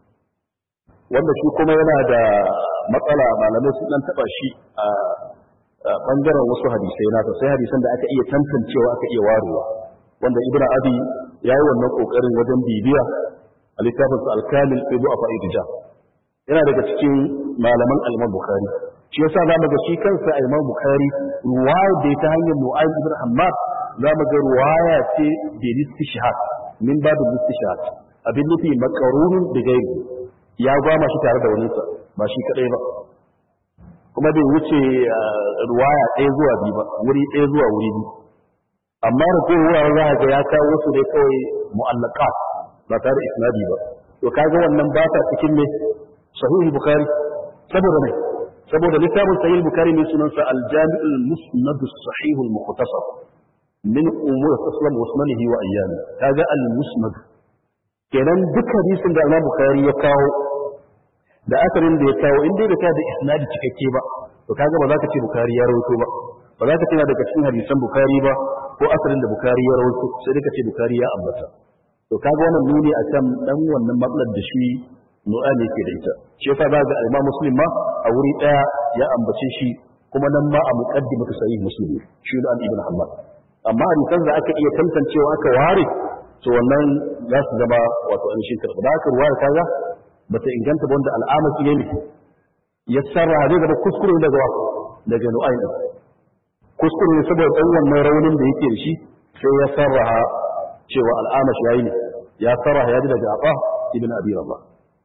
Speaker 1: wanda shi kuma yana da matsala malamai sun dan taba shi a bangaren wasu hadisai nasa sai hadisan da aka iya tantancewa aka iya warewa wanda ibnu abi yayi wannan kokarin wajen bibiya a littafin al-kamil fi du'a fa'idija yana daga cikin malaman al-imam bukhari shi yasa zamu ga shi kansa al-imam bukhari ruwaya da ta hanyar nu'aym ibn hammad zamu ga ruwaya ce bi istishhad min babu istishhad abin nufi makarunun da gaibi ya gwama shi tare da wani ba shi kadai ba kuma bai wuce ruwaya ɗaya zuwa biyu ba wuri ɗaya zuwa wuri biyu amma da ko wuraren za ga ya kawo su dai kawai mu'allaka ba tare da isnadi ba to kaga wannan ba ta cikin ne sahih bukhari saboda ne saboda littafin sahih bukhari ne sunansa al-jami'ul musnad as-sahih al-mukhtasar min umur taslam wa sunanihi wa ayyami kaga al-musnad kenan duk hadisin da Imam Bukhari ya kawo da asalin da ya kawo in dai da ka da isnadi cikakke ba to kaga ba za ka ce Bukhari ya rawaito ba ba za ka ce daga cikin hadisan Bukhari ba ko asalin da Bukhari ya rawaito sai dai ka ce Bukhari ya ambata to kaga wannan nuni akan dan wannan matsalar da shi nu'ani yake da ita shi yasa za ga Imam Muslim ma a wuri daya ya ambace shi kuma nan ma a muqaddimatu sahih Muslim shi da Ibn Hanbal amma hadisan da aka iya tantancewa aka ware to wannan za su zama wato an shi karɓa da aka ruwaya kaga bata inganta ba wanda al'amaki ne ya sarra zai zama kuskure daga wa daga nu'ayn din kuskure ne saboda dan wannan raunin da yake da shi sai ya sarraha cewa al'amash yayi ne ya sarraha ya ji daga Aqa ibn Abi Rabah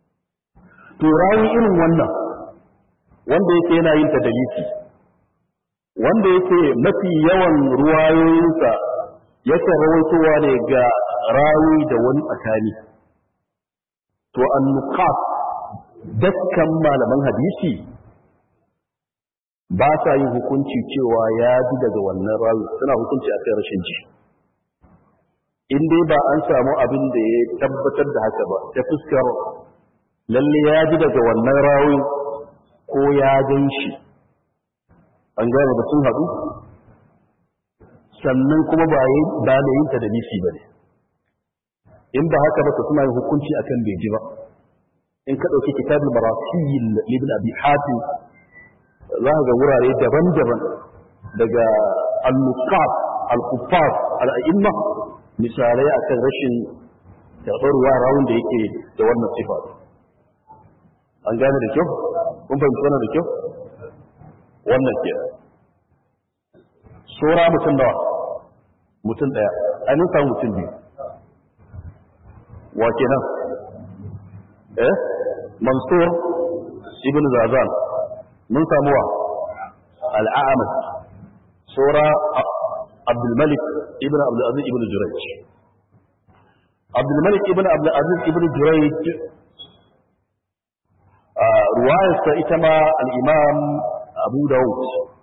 Speaker 1: to rawi irin wannan wanda yake yana yin tadalisi wanda yake mafi yawan ruwayoyinsa yake rawaitowa ne ga rawi da wani tsakani to annuqat dakkan malaman hadisi ba sa yin hukunci cewa ya ji daga wannan rawi suna hukunci a kai rashin ji in dai ba an samu abin da ya tabbatar da haka ba ta fuskar lalle ya ji daga wannan rawi ko ya gan shi an gane da sun haɗu sannan kuma ba da yin ta da nisi ba ne in ba haka ba to suna yin hukunci akan bai ji ba in ka ɗauki kitabul marasil ibn abi hatim za ka ga wurare daban-daban daga al-nuqat al-kuffar al-a'imma misalai akan rashin karɓar ruwa rawun da yake da wannan sifa an gane da kyau kun fahimci wannan da kyau wannan ke sura mutum nawa mutum ɗaya ainihin samu mutum biyu wa kenan eh mansur ibn zazan mun samu wa al'amas sura abdulmalik ibn abdulaziz ibn jurayj abdulmalik ibn abdulaziz ibn jurayj ruwayarsa ita ma al'imam abu dawud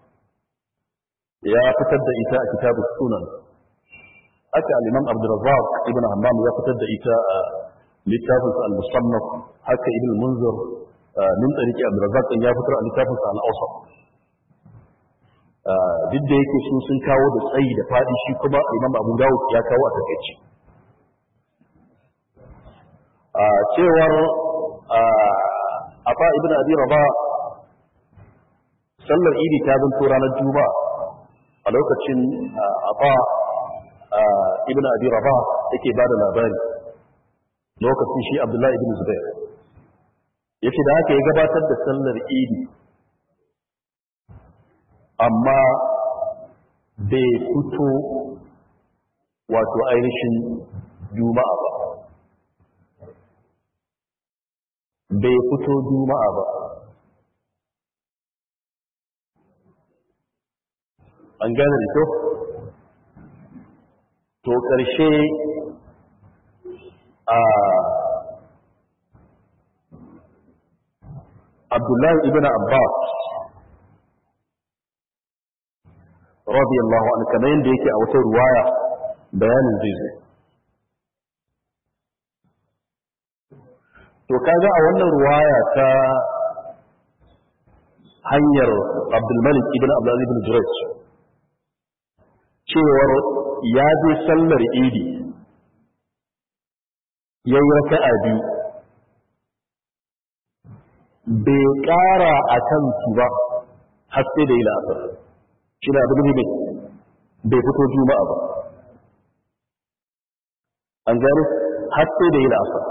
Speaker 1: ya fitar da ita a kitabu sunan haka al'imam abdulrazak ibn hammam ya fitar da ita a littafinsa al-musannaf haka ibn munzir min tsariki abdurrazzaq ya fitar a littafin sa al-awsat duk da yake su sun kawo da tsayi da fadi shi kuma imam abu dawud ya kawo a takaici a cewar afa ibn abi rabah sallar idi ta zanto ranar juma'a a lokacin afa ibn abi rabah yake ba da labari lokacin shi abdullahi ibn zubair yace da haka ya gabatar da sallar idi amma bai fito wato ainihin juma'a ba bai fito juma'a ba an gane da kyau to ƙarshe a abdullahi ibn abbas radiyallahu anhu kamar yadda yake a wata ruwaya bayanin zai zai to kaga a wannan ruwaya ta hanyar abdulmalik ibn abdulaziz ibn jurayj cewar ya je sallar idi ya yi raka'a biyu bai ƙara a kan su ba har sai da yi la'asar shi da abin ne bai fito juma'a ba an gani har sai da yi la'asar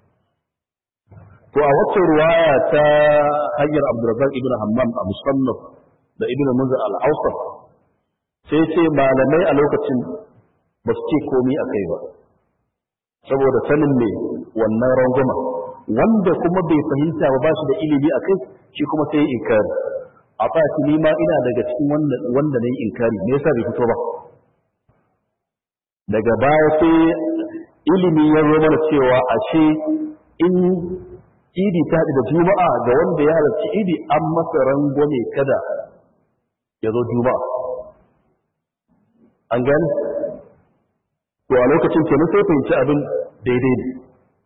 Speaker 1: to a wacce ruwaya ta hanyar abdurrazak ibn hammam a musannaf da ibn munzir al-awsat sai ce malamai a lokacin ba su ce komi a kai ba saboda sanin ne wannan rangwama wanda kuma bai fahimta ba shi da ilimi a kai shi kuma sai ya inkari a fati ni ma ina daga cikin wanda na yi inkari me yasa bai fito ba daga baya sai ilimi ya zo mana cewa ashe in idi ta haɗu da juma'a ga wanda ya halarci idi an masa rangwame kada ya zo juma'a an gani to a lokacin kenan sai fahimci abin daidai ne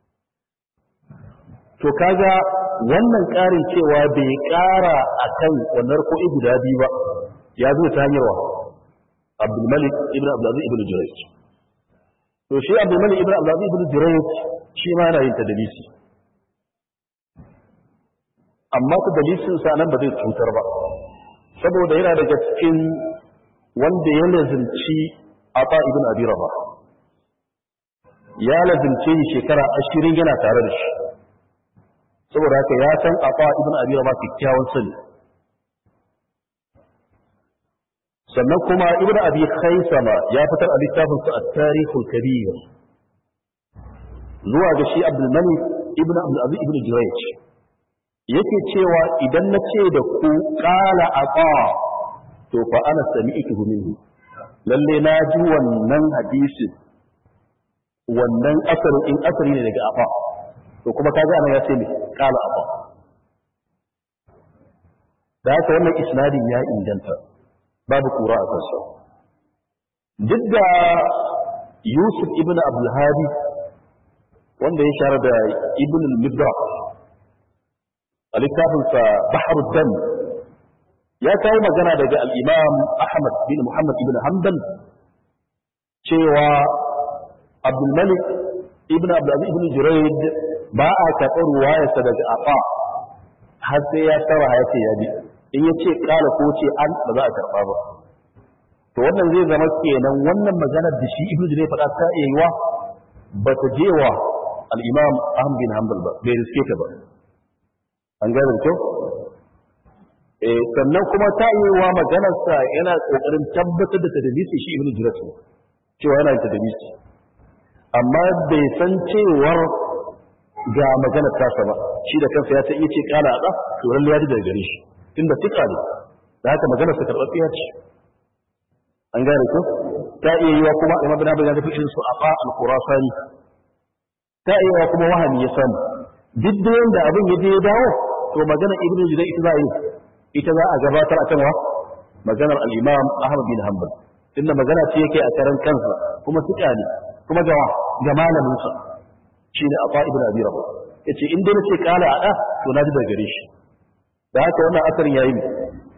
Speaker 1: to kaga wannan ƙarin cewa bai ƙara a kan wannan ko'i guda biyu ba ya zo ta hanyar wa abdulmalik ibn abdulaziz ibn jurayj to shi abdulmalik ibn abdulaziz ibn jurayj shi ma yana yin tadlisi amma ta dalisin sa nan ba zai cutar ba saboda yana daga cikin wanda ya lazimci ata ibn abi rabah ya lazimce shi shekara ashirin yana tare da shi saboda haka ya san ata ibn abi rabah kyakkyawan sani sannan kuma ibn abi khaisama ya fitar a littafin sa at-tarikhul kabir zuwa ga shi abdul malik ibn abdul aziz ibn jurayj yake cewa idan na ce da ku qala ata to fa ana sami'tuhu minhu lalle na ji wannan hadisin wannan asarin in asari ne daga afa to kuma kaga anan ya ce ne qala afa da haka wannan isnadin ya inganta babu kura a kansa duk da yusuf ibn abdulhadi wanda ya share da ibn al-mibra a littafinsa baharu dam ya kawo magana daga al-imam ahmad bin muhammad ibn hanbal cewa abdulmalik ibn abdulaziz ibn juraid ba a karɓar ruwayarsa daga afa har sai ya tsara ya ce ya bi in ya ce kala ko ce an ba za a karɓa ba to wannan zai zama kenan wannan maganar da shi ibnu ne faɗa ta iya yiwa ba ta je wa al-imam ahmad bin hanbal ba bai riske ta ba an gane da kyau eh sannan kuma ta iya yiwa maganar sa yana kokarin tabbatar da tadlisi shi ibnu jurayj cewa yana da tadlisi amma bai san cewar ga maganar tasa ba shi da kansa ya ta iya ce kala a to lalle ya ji daga gare shi inda tika ne da haka maganar sa karɓaɓɓiya ce an gane ko ta iya yiwa kuma imam bin abin da fi su aqa al-khurasani ta iya yiwa kuma wahami ya samu duk da yanda abin ya je ya dawo to magana ibnu juzai ita za a yi ita za a gabatar akan wa maganar al-imam ahmad bin hanbal inda magana ce yake a karan kansa kuma tika ne kuma ga ga malamin sa shine aqa ibnu abi rabah yace in dai nace kala a da to na ji daga gare shi da haka wannan asarin yayi ne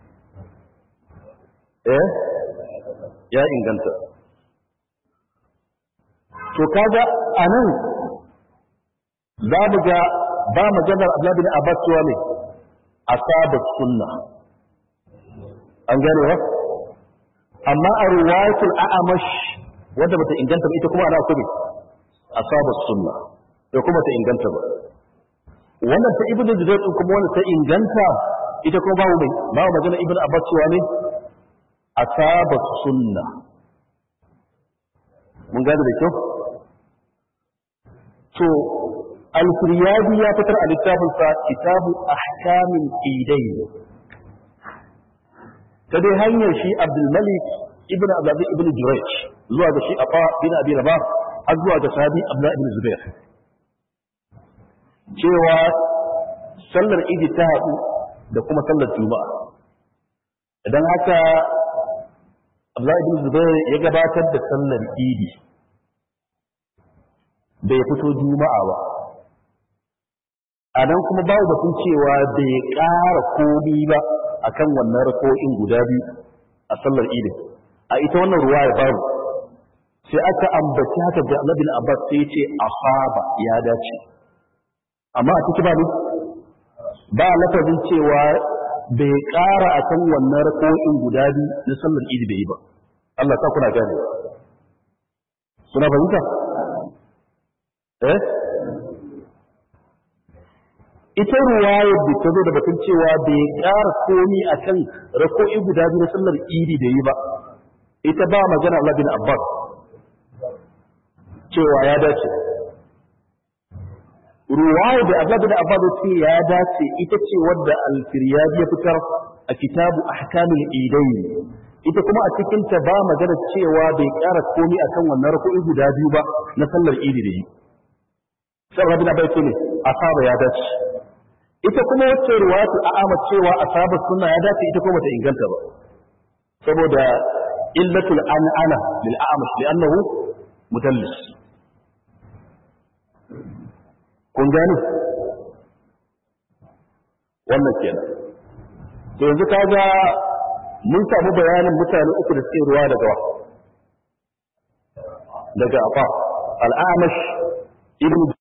Speaker 1: eh ya inganta to kaga anan za mu ga ba maganar Abdullah bin Abbas cewa ne asaba sunna an gane ba amma a riwayatul a'amash wanda bata inganta ba ita kuma ana kuma asaba sunna da kuma ta inganta ba wannan ta ibnu zubair din kuma wannan ta inganta ita kuma babu mai babu magana ibnu abbas cewa ne asaba sunna mun gane da kyau to al-firyadi ya fitar a littafinsa kitabu ahkamin idain ta dai hanyar shi abdulmalik ibn abdulaziz ibn jurayj zuwa ga shi afa bin abi rabah har zuwa ga sahabi abdullah ibn zubair cewa sallar idi ta haɗu da kuma sallar juma'a idan haka abdullah ibn zubair ya gabatar da sallar idi bai fito juma'a ba a nan kuma babu batun cewa bai ƙara komi ba akan wannan rako'in guda biyu a sallar idin a ita wannan ruwa ya babu sai aka ambaci haka da Annabi Abbas sai ce asaba ya dace amma a ciki ba ne ba lafazin cewa bai ƙara akan wannan rako'in guda biyu na sallar idi bai yi ba Allah ta kuna gane suna fahimta eh ita ruwayar da ta zo da batun cewa bai ƙara komi a kan rako'i guda biyu na sallar idi da yi ba ita ba magana Allah bin Abbas cewa ya dace ruwayar da Allah bin Abbas ce ya dace ita ce wadda al-Firyadi ya fitar a kitabu ahkamul idayn ita kuma a cikin ta ba magana cewa bai ƙara komi akan wannan rako'i guda biyu ba na sallar idi da yi sai Allah bin Abbas ce ne asaba ya dace ita kuma wacce ruwatu a ama cewa asaba sunna ya dace ita kuma ta inganta ba saboda illatul an'ana lil a'mash li'annahu mudallis kun gani wannan kenan to yanzu kaga mun samu bayanin mutane uku da suke ruwa daga wa daga afa al-a'mash ibn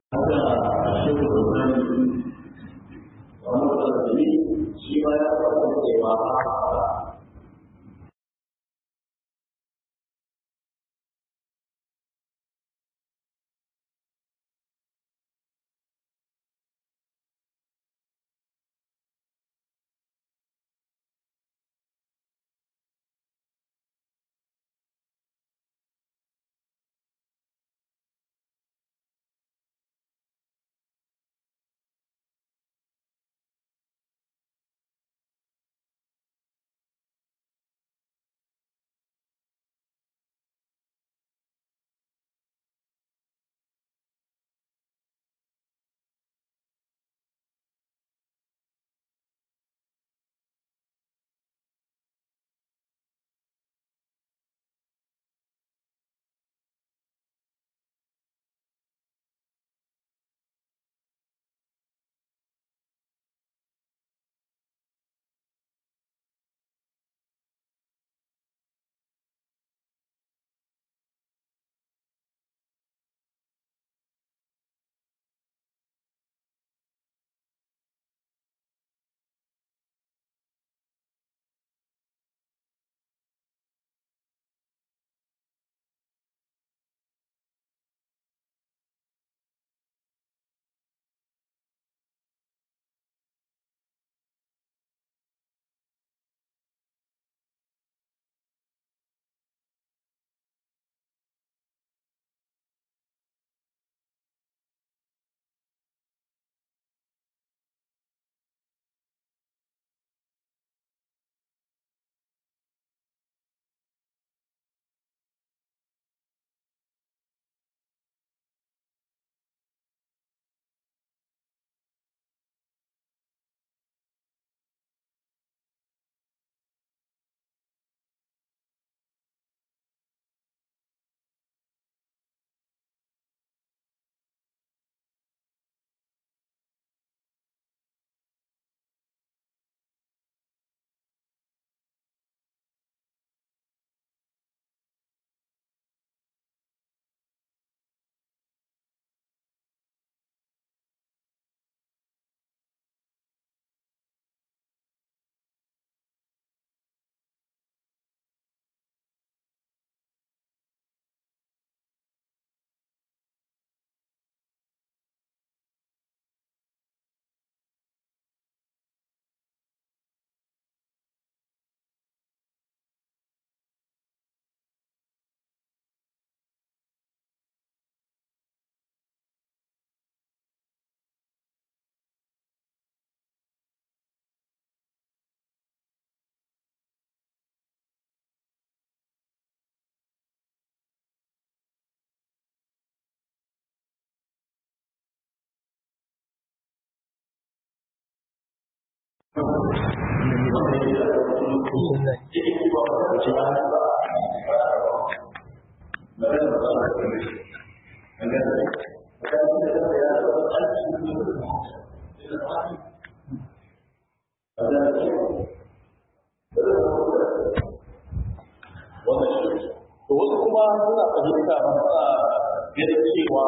Speaker 2: wasu kuma suna fahimta ba suna ganin cewa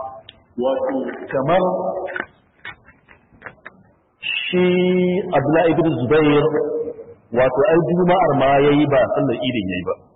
Speaker 2: wato kamar
Speaker 1: shi Abdullahi ibn Zubair wato ai juma'ar ma yayi ba sallar idin yayi ba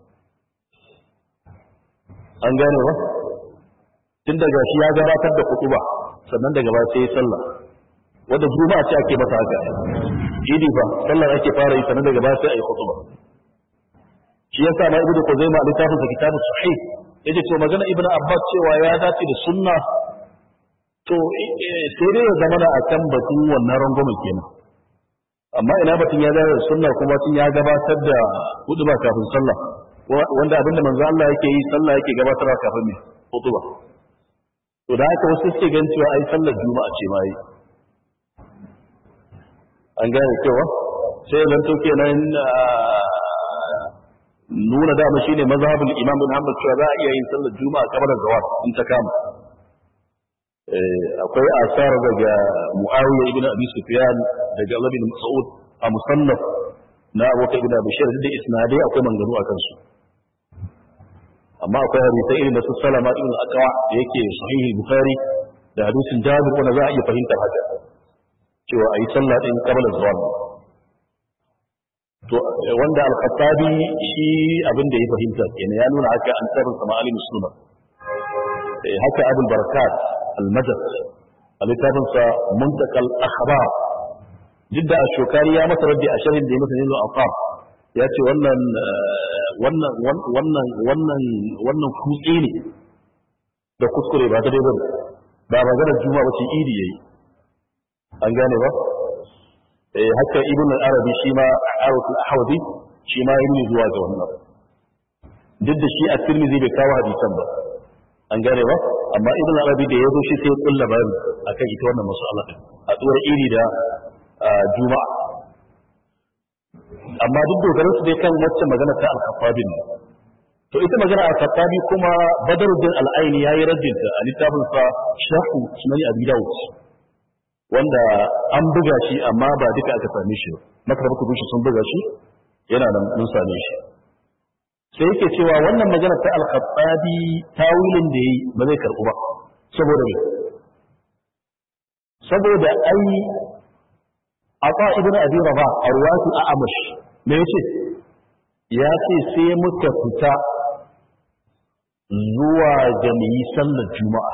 Speaker 1: an gane ba tun daga shi ya gabatar da kutuba sannan daga ba sai sallah wanda juma'a ce ake mata haka idi ba sallar ake fara yi sannan daga ba sai ayi kutuba shi yasa ma ibnu Khuzaimah littafin sa kitabus sahih yace to magana ibnu Abbas cewa ya dace da sunna to sai dai ya zama da akan batun wannan rangwamen kenan amma ina batun ya dace da sunna kuma tun ya gabatar da huduba kafin sallah wanda abinda manzo Allah yake yi sallah yake gabatarwa kafin me huduba to da haka wasu suke gan cewa ai sallar juma'a ce ma yi an gane cewa sai zan to kenan nuna dama shine mazhabul imam bin hanbal cewa za a iya yin sallar juma'a kamar zawat in ta kama akwai asar daga muawiya ibn abi sufyan daga Allah bin mas'ud a musannaf na Abu Bakar ibn Abi Shayr da isnadai akwai manganu a kansu amma akwai hadisi irin da su Salama ibn Aqwa da yake sahih Bukhari da hadisin jabir wanda za a iya fahimtar haka cewa a yi sallah ɗin ƙabalar zuwa to wanda al-khattabi shi abin da ya fahimta kenan ya nuna haka an tsarin sama ali musulman haka abul barakat al-majad a littafinsa muntakal akhbar duk da ashokari ya masa raddi a sharhin da ya masa nilo aqab ya ce wannan wannan wannan wannan wannan kutse ne da kuskure ba ta dai bane ba maganar juma'a ba ce idi yayi an gane ba eh haka ibn al-arabi shi ma aruf al-ahwadi shi ma yi zuwa ga wannan duk da shi a tirmidhi bai kawo hadisan ba an gane ba amma ibn al-arabi da yazo shi sai kulla bayani akan ita wannan mas'ala din a tsoron iri da juma'a amma duk dogaran su dai kan wacce magana ta al-khattabi ne to ita magana al-khattabi kuma badruddin al-aini yayi raddinta a littafin sa shahu sunan abi dawud wanda an buga shi amma ba duka aka same shi makarar kudu shi sun buga shi yana nan mun same shi sai yake cewa wannan magana ta al-khattabi tawilin da yayi ba zai karbu ba saboda me saboda ai ata ibn abi rabah arwatu a'amash me yace ya ce sai muka fita zuwa ga mu yi sallar juma'a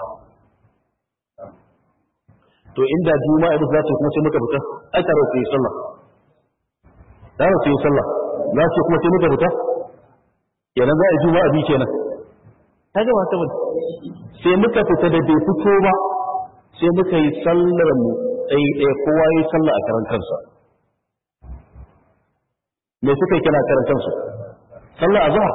Speaker 1: to inda juma'a da za ta kuma sai muka fita ai tare ku yi sallah da ku yi sallah za su kuma sai muka fita kenan za a yi juma'a bi kenan kaga ba ta bane sai muka fita da bai fito ba sai muka yi sallar mu ɗaya ɗaya kowa yi sallah a karan kansa me suka yi kina karan kansu sallah azhar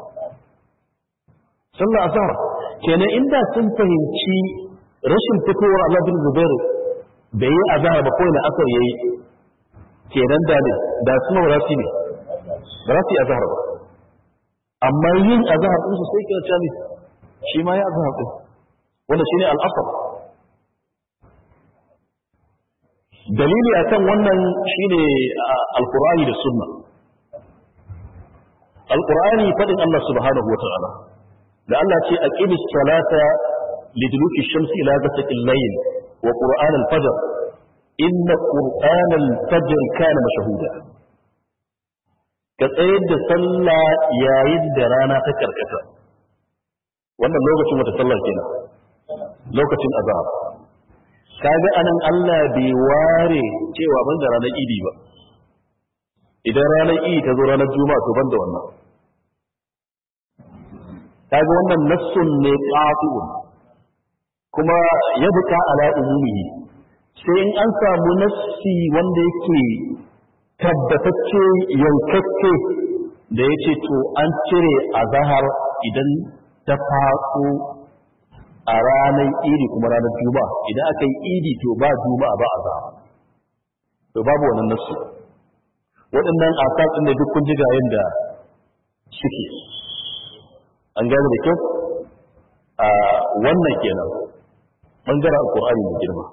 Speaker 1: sallah azhar kenan inda sun fahimci rashin fitowar Allah bin Zubair da yi azhar ba ko na asar yayi kenan da ne da suna ba su ne ba za su yi azhar ba amma yin azhar din su sai kira ta ne shi ma ya azhar din wanda shine al-asr dalili akan wannan shine al-Qur'ani da sunna al-Qur'ani fadin Allah subhanahu wa ta'ala da Allah ce aqimis salata liduluki shamsi ila ghasaqil layl wa qur'an al-fajr inna qur'an al-fajr kana mashhuda ka tsayar da sallah yayin da rana ta karkata wannan lokacin wata sallar kenan lokacin azhar kaga anan Allah bai ware cewa ban da ranar idi ba idan ranar idi ta zo ranar juma'a to ban da wannan kaga wannan nassun ne qati'un kuma ya buka ala umumihi sai in an samu nassi wanda yake tabbatacce yankakke da yace to an cire azhar idan ta faso a ranar idi kuma ranar juma'a idan aka yi idi to ba juma'a ba azhar to babu wannan nassi waɗannan asatsin ne duk kun ji ga yanda suke an gane da kyau a wannan kenan bangaren alkur'ani mai girma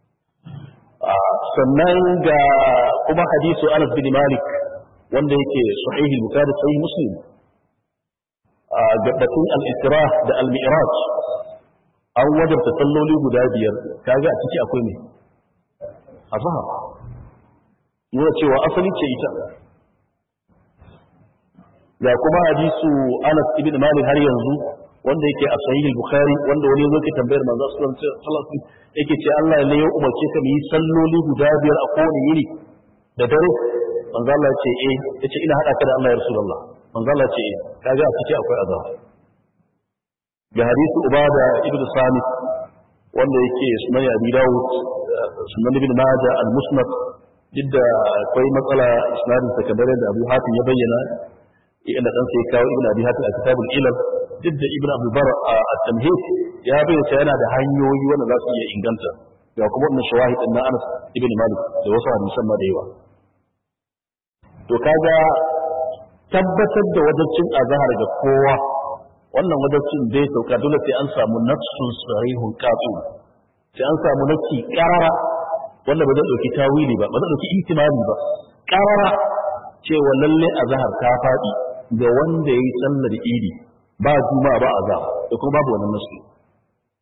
Speaker 1: sannan ga kuma hadisu anas bin malik wanda yake sahihi bukhari sahih muslim gabatun al-isra da al-mi'raj an wajabta salloli guda biyar kaga a ciki akwai ne azhar yana cewa asali ce ita ga kuma hadisu Anas ibn Malik har yanzu wanda yake a sahih bukhari wanda wani yazo ke tambayar manzo sallallahu alaihi wasallam yake ce Allah ne ya umarce ka mu yi salloli guda biyar a kowane yini da dare manzo Allah ya ce eh yace ina hada ka da Allah ya rasulullah manzo Allah ya ce eh kaga a ciki akwai azab ga hadisu Ubada ibn Samit wanda yake sunan Abi Dawud sunan Ibn Majah al-Musnad duk da akwai matsala isnadin sa kamar da Abu Hatim ya bayyana inda dan sai kawo Ibn Abi Hatim a kitabul Ilal duk da Ibn Abu Bar a Tamhid ya bayyana yana da hanyoyi wanda za su iya inganta ga kuma wannan shawahid na Anas ibn Malik da wasu hadisan ma da yawa to kaga tabbatar da wajibcin azhar ga kowa wannan wajibcin bai sauka dole sai an samu nafsun sarihun qatu sai an samu nafsi qarara wanda ba zai dauki tawili ba ba zai dauki ihtimali ba qarara cewa lalle azhar ta fadi ga wanda yayi sallar idi ba juma'a ba azhar da kuma babu wannan nasu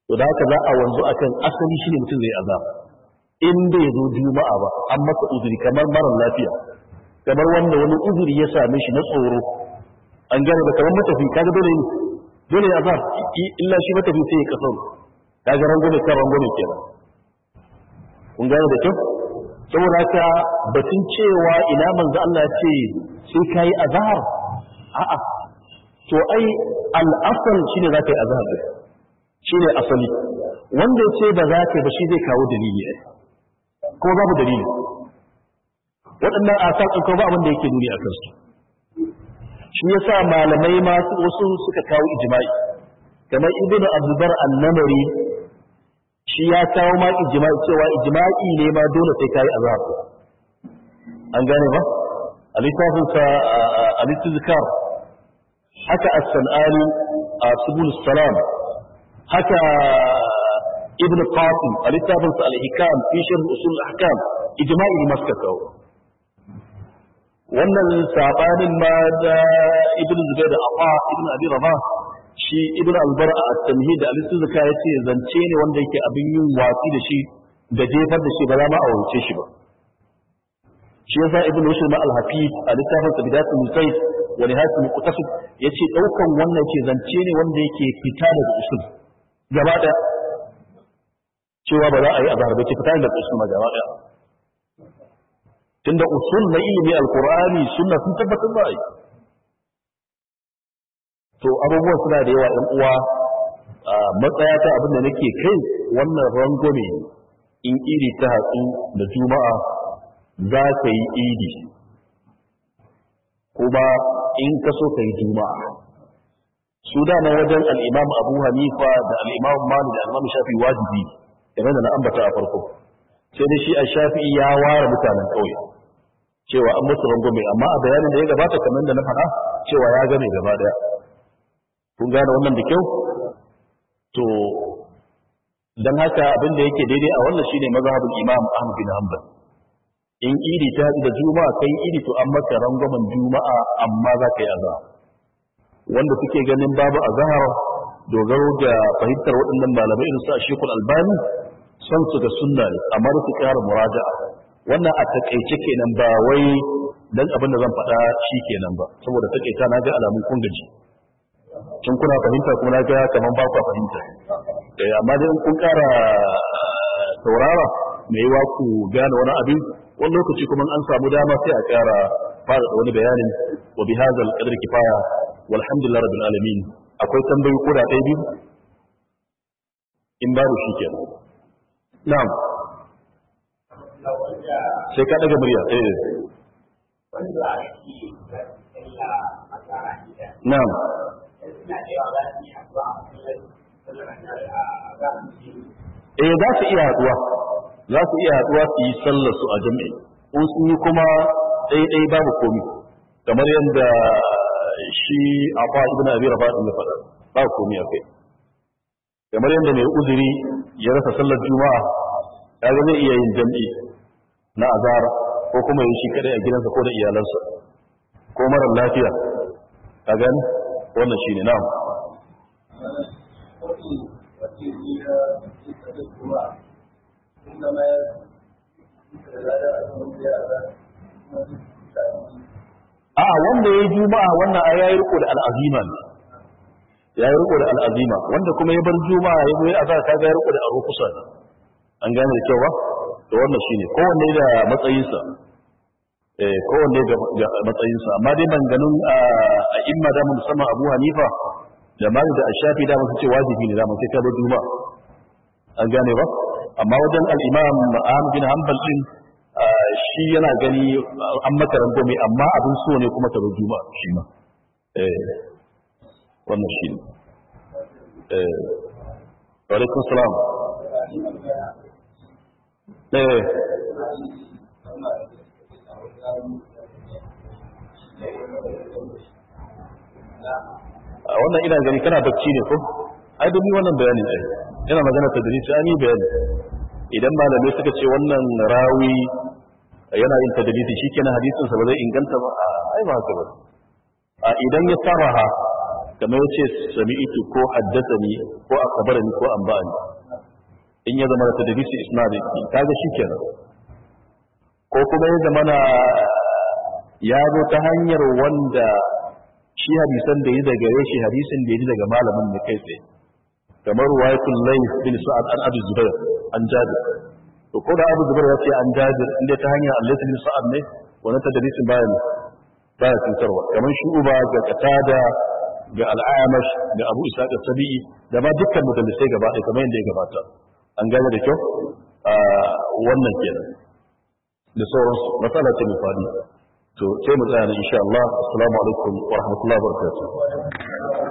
Speaker 1: to da haka za a wanzu akan asali shine mutum zai azab in bai zo juma'a ba an masa uzuri kamar mara lafiya kamar wanda wani uzuri ya same shi na tsoro an gane da kamar matafi kaga dole ne dole ya azab illa shi matafi sai ya kasar kaga rangwame kan rangwame kenan kun gane da kyau saboda haka batun cewa ina manzo Allah ya ce sai kai azhar a'a to ai al-asal shine zaka yi azhar shine asali wanda ya ce ba za ka ba shi zai kawo dalili ai ko babu dalili waɗannan asal ɗin ko ba abin da yake nuni a kansu shi yasa malamai ma wasu suka kawo ijma'i kamar ibnu abdulbar an-namari shi ya kawo ma ijma'i cewa ijma'i ne ma dole sai kai azhar an gane ba a littafin sa al-istizkar haka as-sanani a subul salam haka ibn qasim a littafin sa al-hikam fi sharh usul al-ahkam ijma'i ne maska kawo wannan sabanin ma da ibn zubair da afa ibn abi rabah shi ibn albar a tamhid da al-istizka yace zance ne wanda yake abin yin watsi da shi da jefar da shi ba za ma a wuce shi ba shi yasa ibn rushd ma al-hafiz a littafin sa bidatul musayd wa nihayatul muqtasid yace daukan wannan ce zance ne wanda yake fita daga usul gaba daya cewa ba za a yi azhar ba ce fita daga usul ma gaba daya tunda usul na ilimi alqur'ani sunna sun tabbatar ba ai to abubuwan suna da yawa ɗan uwa matsaya ta abin da nake kai wannan rangwame in iri ta hatsu da juma'a za ka yi idi kuma in ka so ka yi juma'a su dama wajen al'imam abu hanifa da al'imam mali da al'imam shafi wajibi game da na ambata a farko sai da shi a shafi ya ware mutanen ƙauye cewa an musu rangwame amma a bayanin da ya gabata kamar da na faɗa cewa ya gane gaba ɗaya kun gane wannan da kyau to dan haka abin da yake daidai a wannan shine mazhabin Imam Ahmad bin Hanbal in idi ta da juma'a kai idi to an maka rangwamen juma'a amma za ka yi azhar wanda suke ganin babu azhar dogaro da fahimtar waɗannan malamai irin su a Sheikhul Albani son su da sunna ne amma su ƙara muraja'a wannan a takaice kenan ba wai dan abin da zan faɗa shi kenan ba saboda takaita na ga alamun kun gaji tun kuna fahimta kuma na ga kaman ba ku fahimta eh amma dai in kun ƙara saurara me yawa ku gane wani abin wani lokaci kuma an samu dama sai a ƙara fara wani bayanin wa bi hadzal qadri kifaya walhamdulillah rabbil alamin akwai tambayi ko da ɗaya biyu in babu shi kenan na'am sai ka daga murya eh na'am eh za su iya haduwa za su iya haduwa su yi sallar su a jami'i in sun yi kuma ɗaiɗai babu komi kamar yadda shi a fa ibn abi rafa ya faɗa babu komi a kai kamar yadda mai uzuri ya rasa sallar juma'a kaga zai iya yin jami'i na azhar ko kuma yin shi kadai a gidansa ko da iyalansa ko mara lafiya ka gani wannan shine na'am a wanda ya yi juma'a wannan a yayi riko da al'azima ne ya yi riko da al'azima wanda kuma ya bar juma'a ya zo ya azhar kaga ya riko da arukusa ne an gane da kyau ba to wannan shine kowanne da matsayinsa eh kowanne ga matsayinsa amma dai ganin a imma da musamman Abu Hanifa da Malik da Ashafi da mun ce wajibi ne da mun sai ka bar juma'a an gane ba amma wajen al-Imam Ahmad bin Hanbal din shi yana gani an maka rangwame amma abin so ne kuma ka bar juma'a shi ma eh wannan shi ne eh wa alaikum salam eh a wannan ina gani kana bacci ne ko ai domin wannan bayani ai yana magana ta dalili ai bayani idan malamai suka ce wannan rawi yana yin tadlisi shikenan hadisin sa ba zai inganta ba ai ba haka ba a idan ya saraha kamar yace sami'tu ko haddathani ko akhbarani ko anba'ani in ya zama da tadrisi isnadi kaga shikenan ko kuma ya zama na ya zo ta hanyar wanda shi hadisan da yi daga gare shi hadisin da yi daga malamin ne kai tsaye kamar ruwayatul layth bin sa'ad an abu zubair an jabir to ko da abu zubair ya ce an jabir inda ta hanyar Allah bin sa'ad ne wannan tadrisin bayan baya cutarwa kamar shu'uba ga qatada ga al'amash ga abu isa da sabi'i da ma dukkan mudallisai gaba ɗaya kamar yadda ya gabata an gane da kyau wannan kenan da sauransu matsala ce mai faɗi to sai mu tsaya ne insha Allah assalamu alaikum wa rahmatullahi wa barakatuh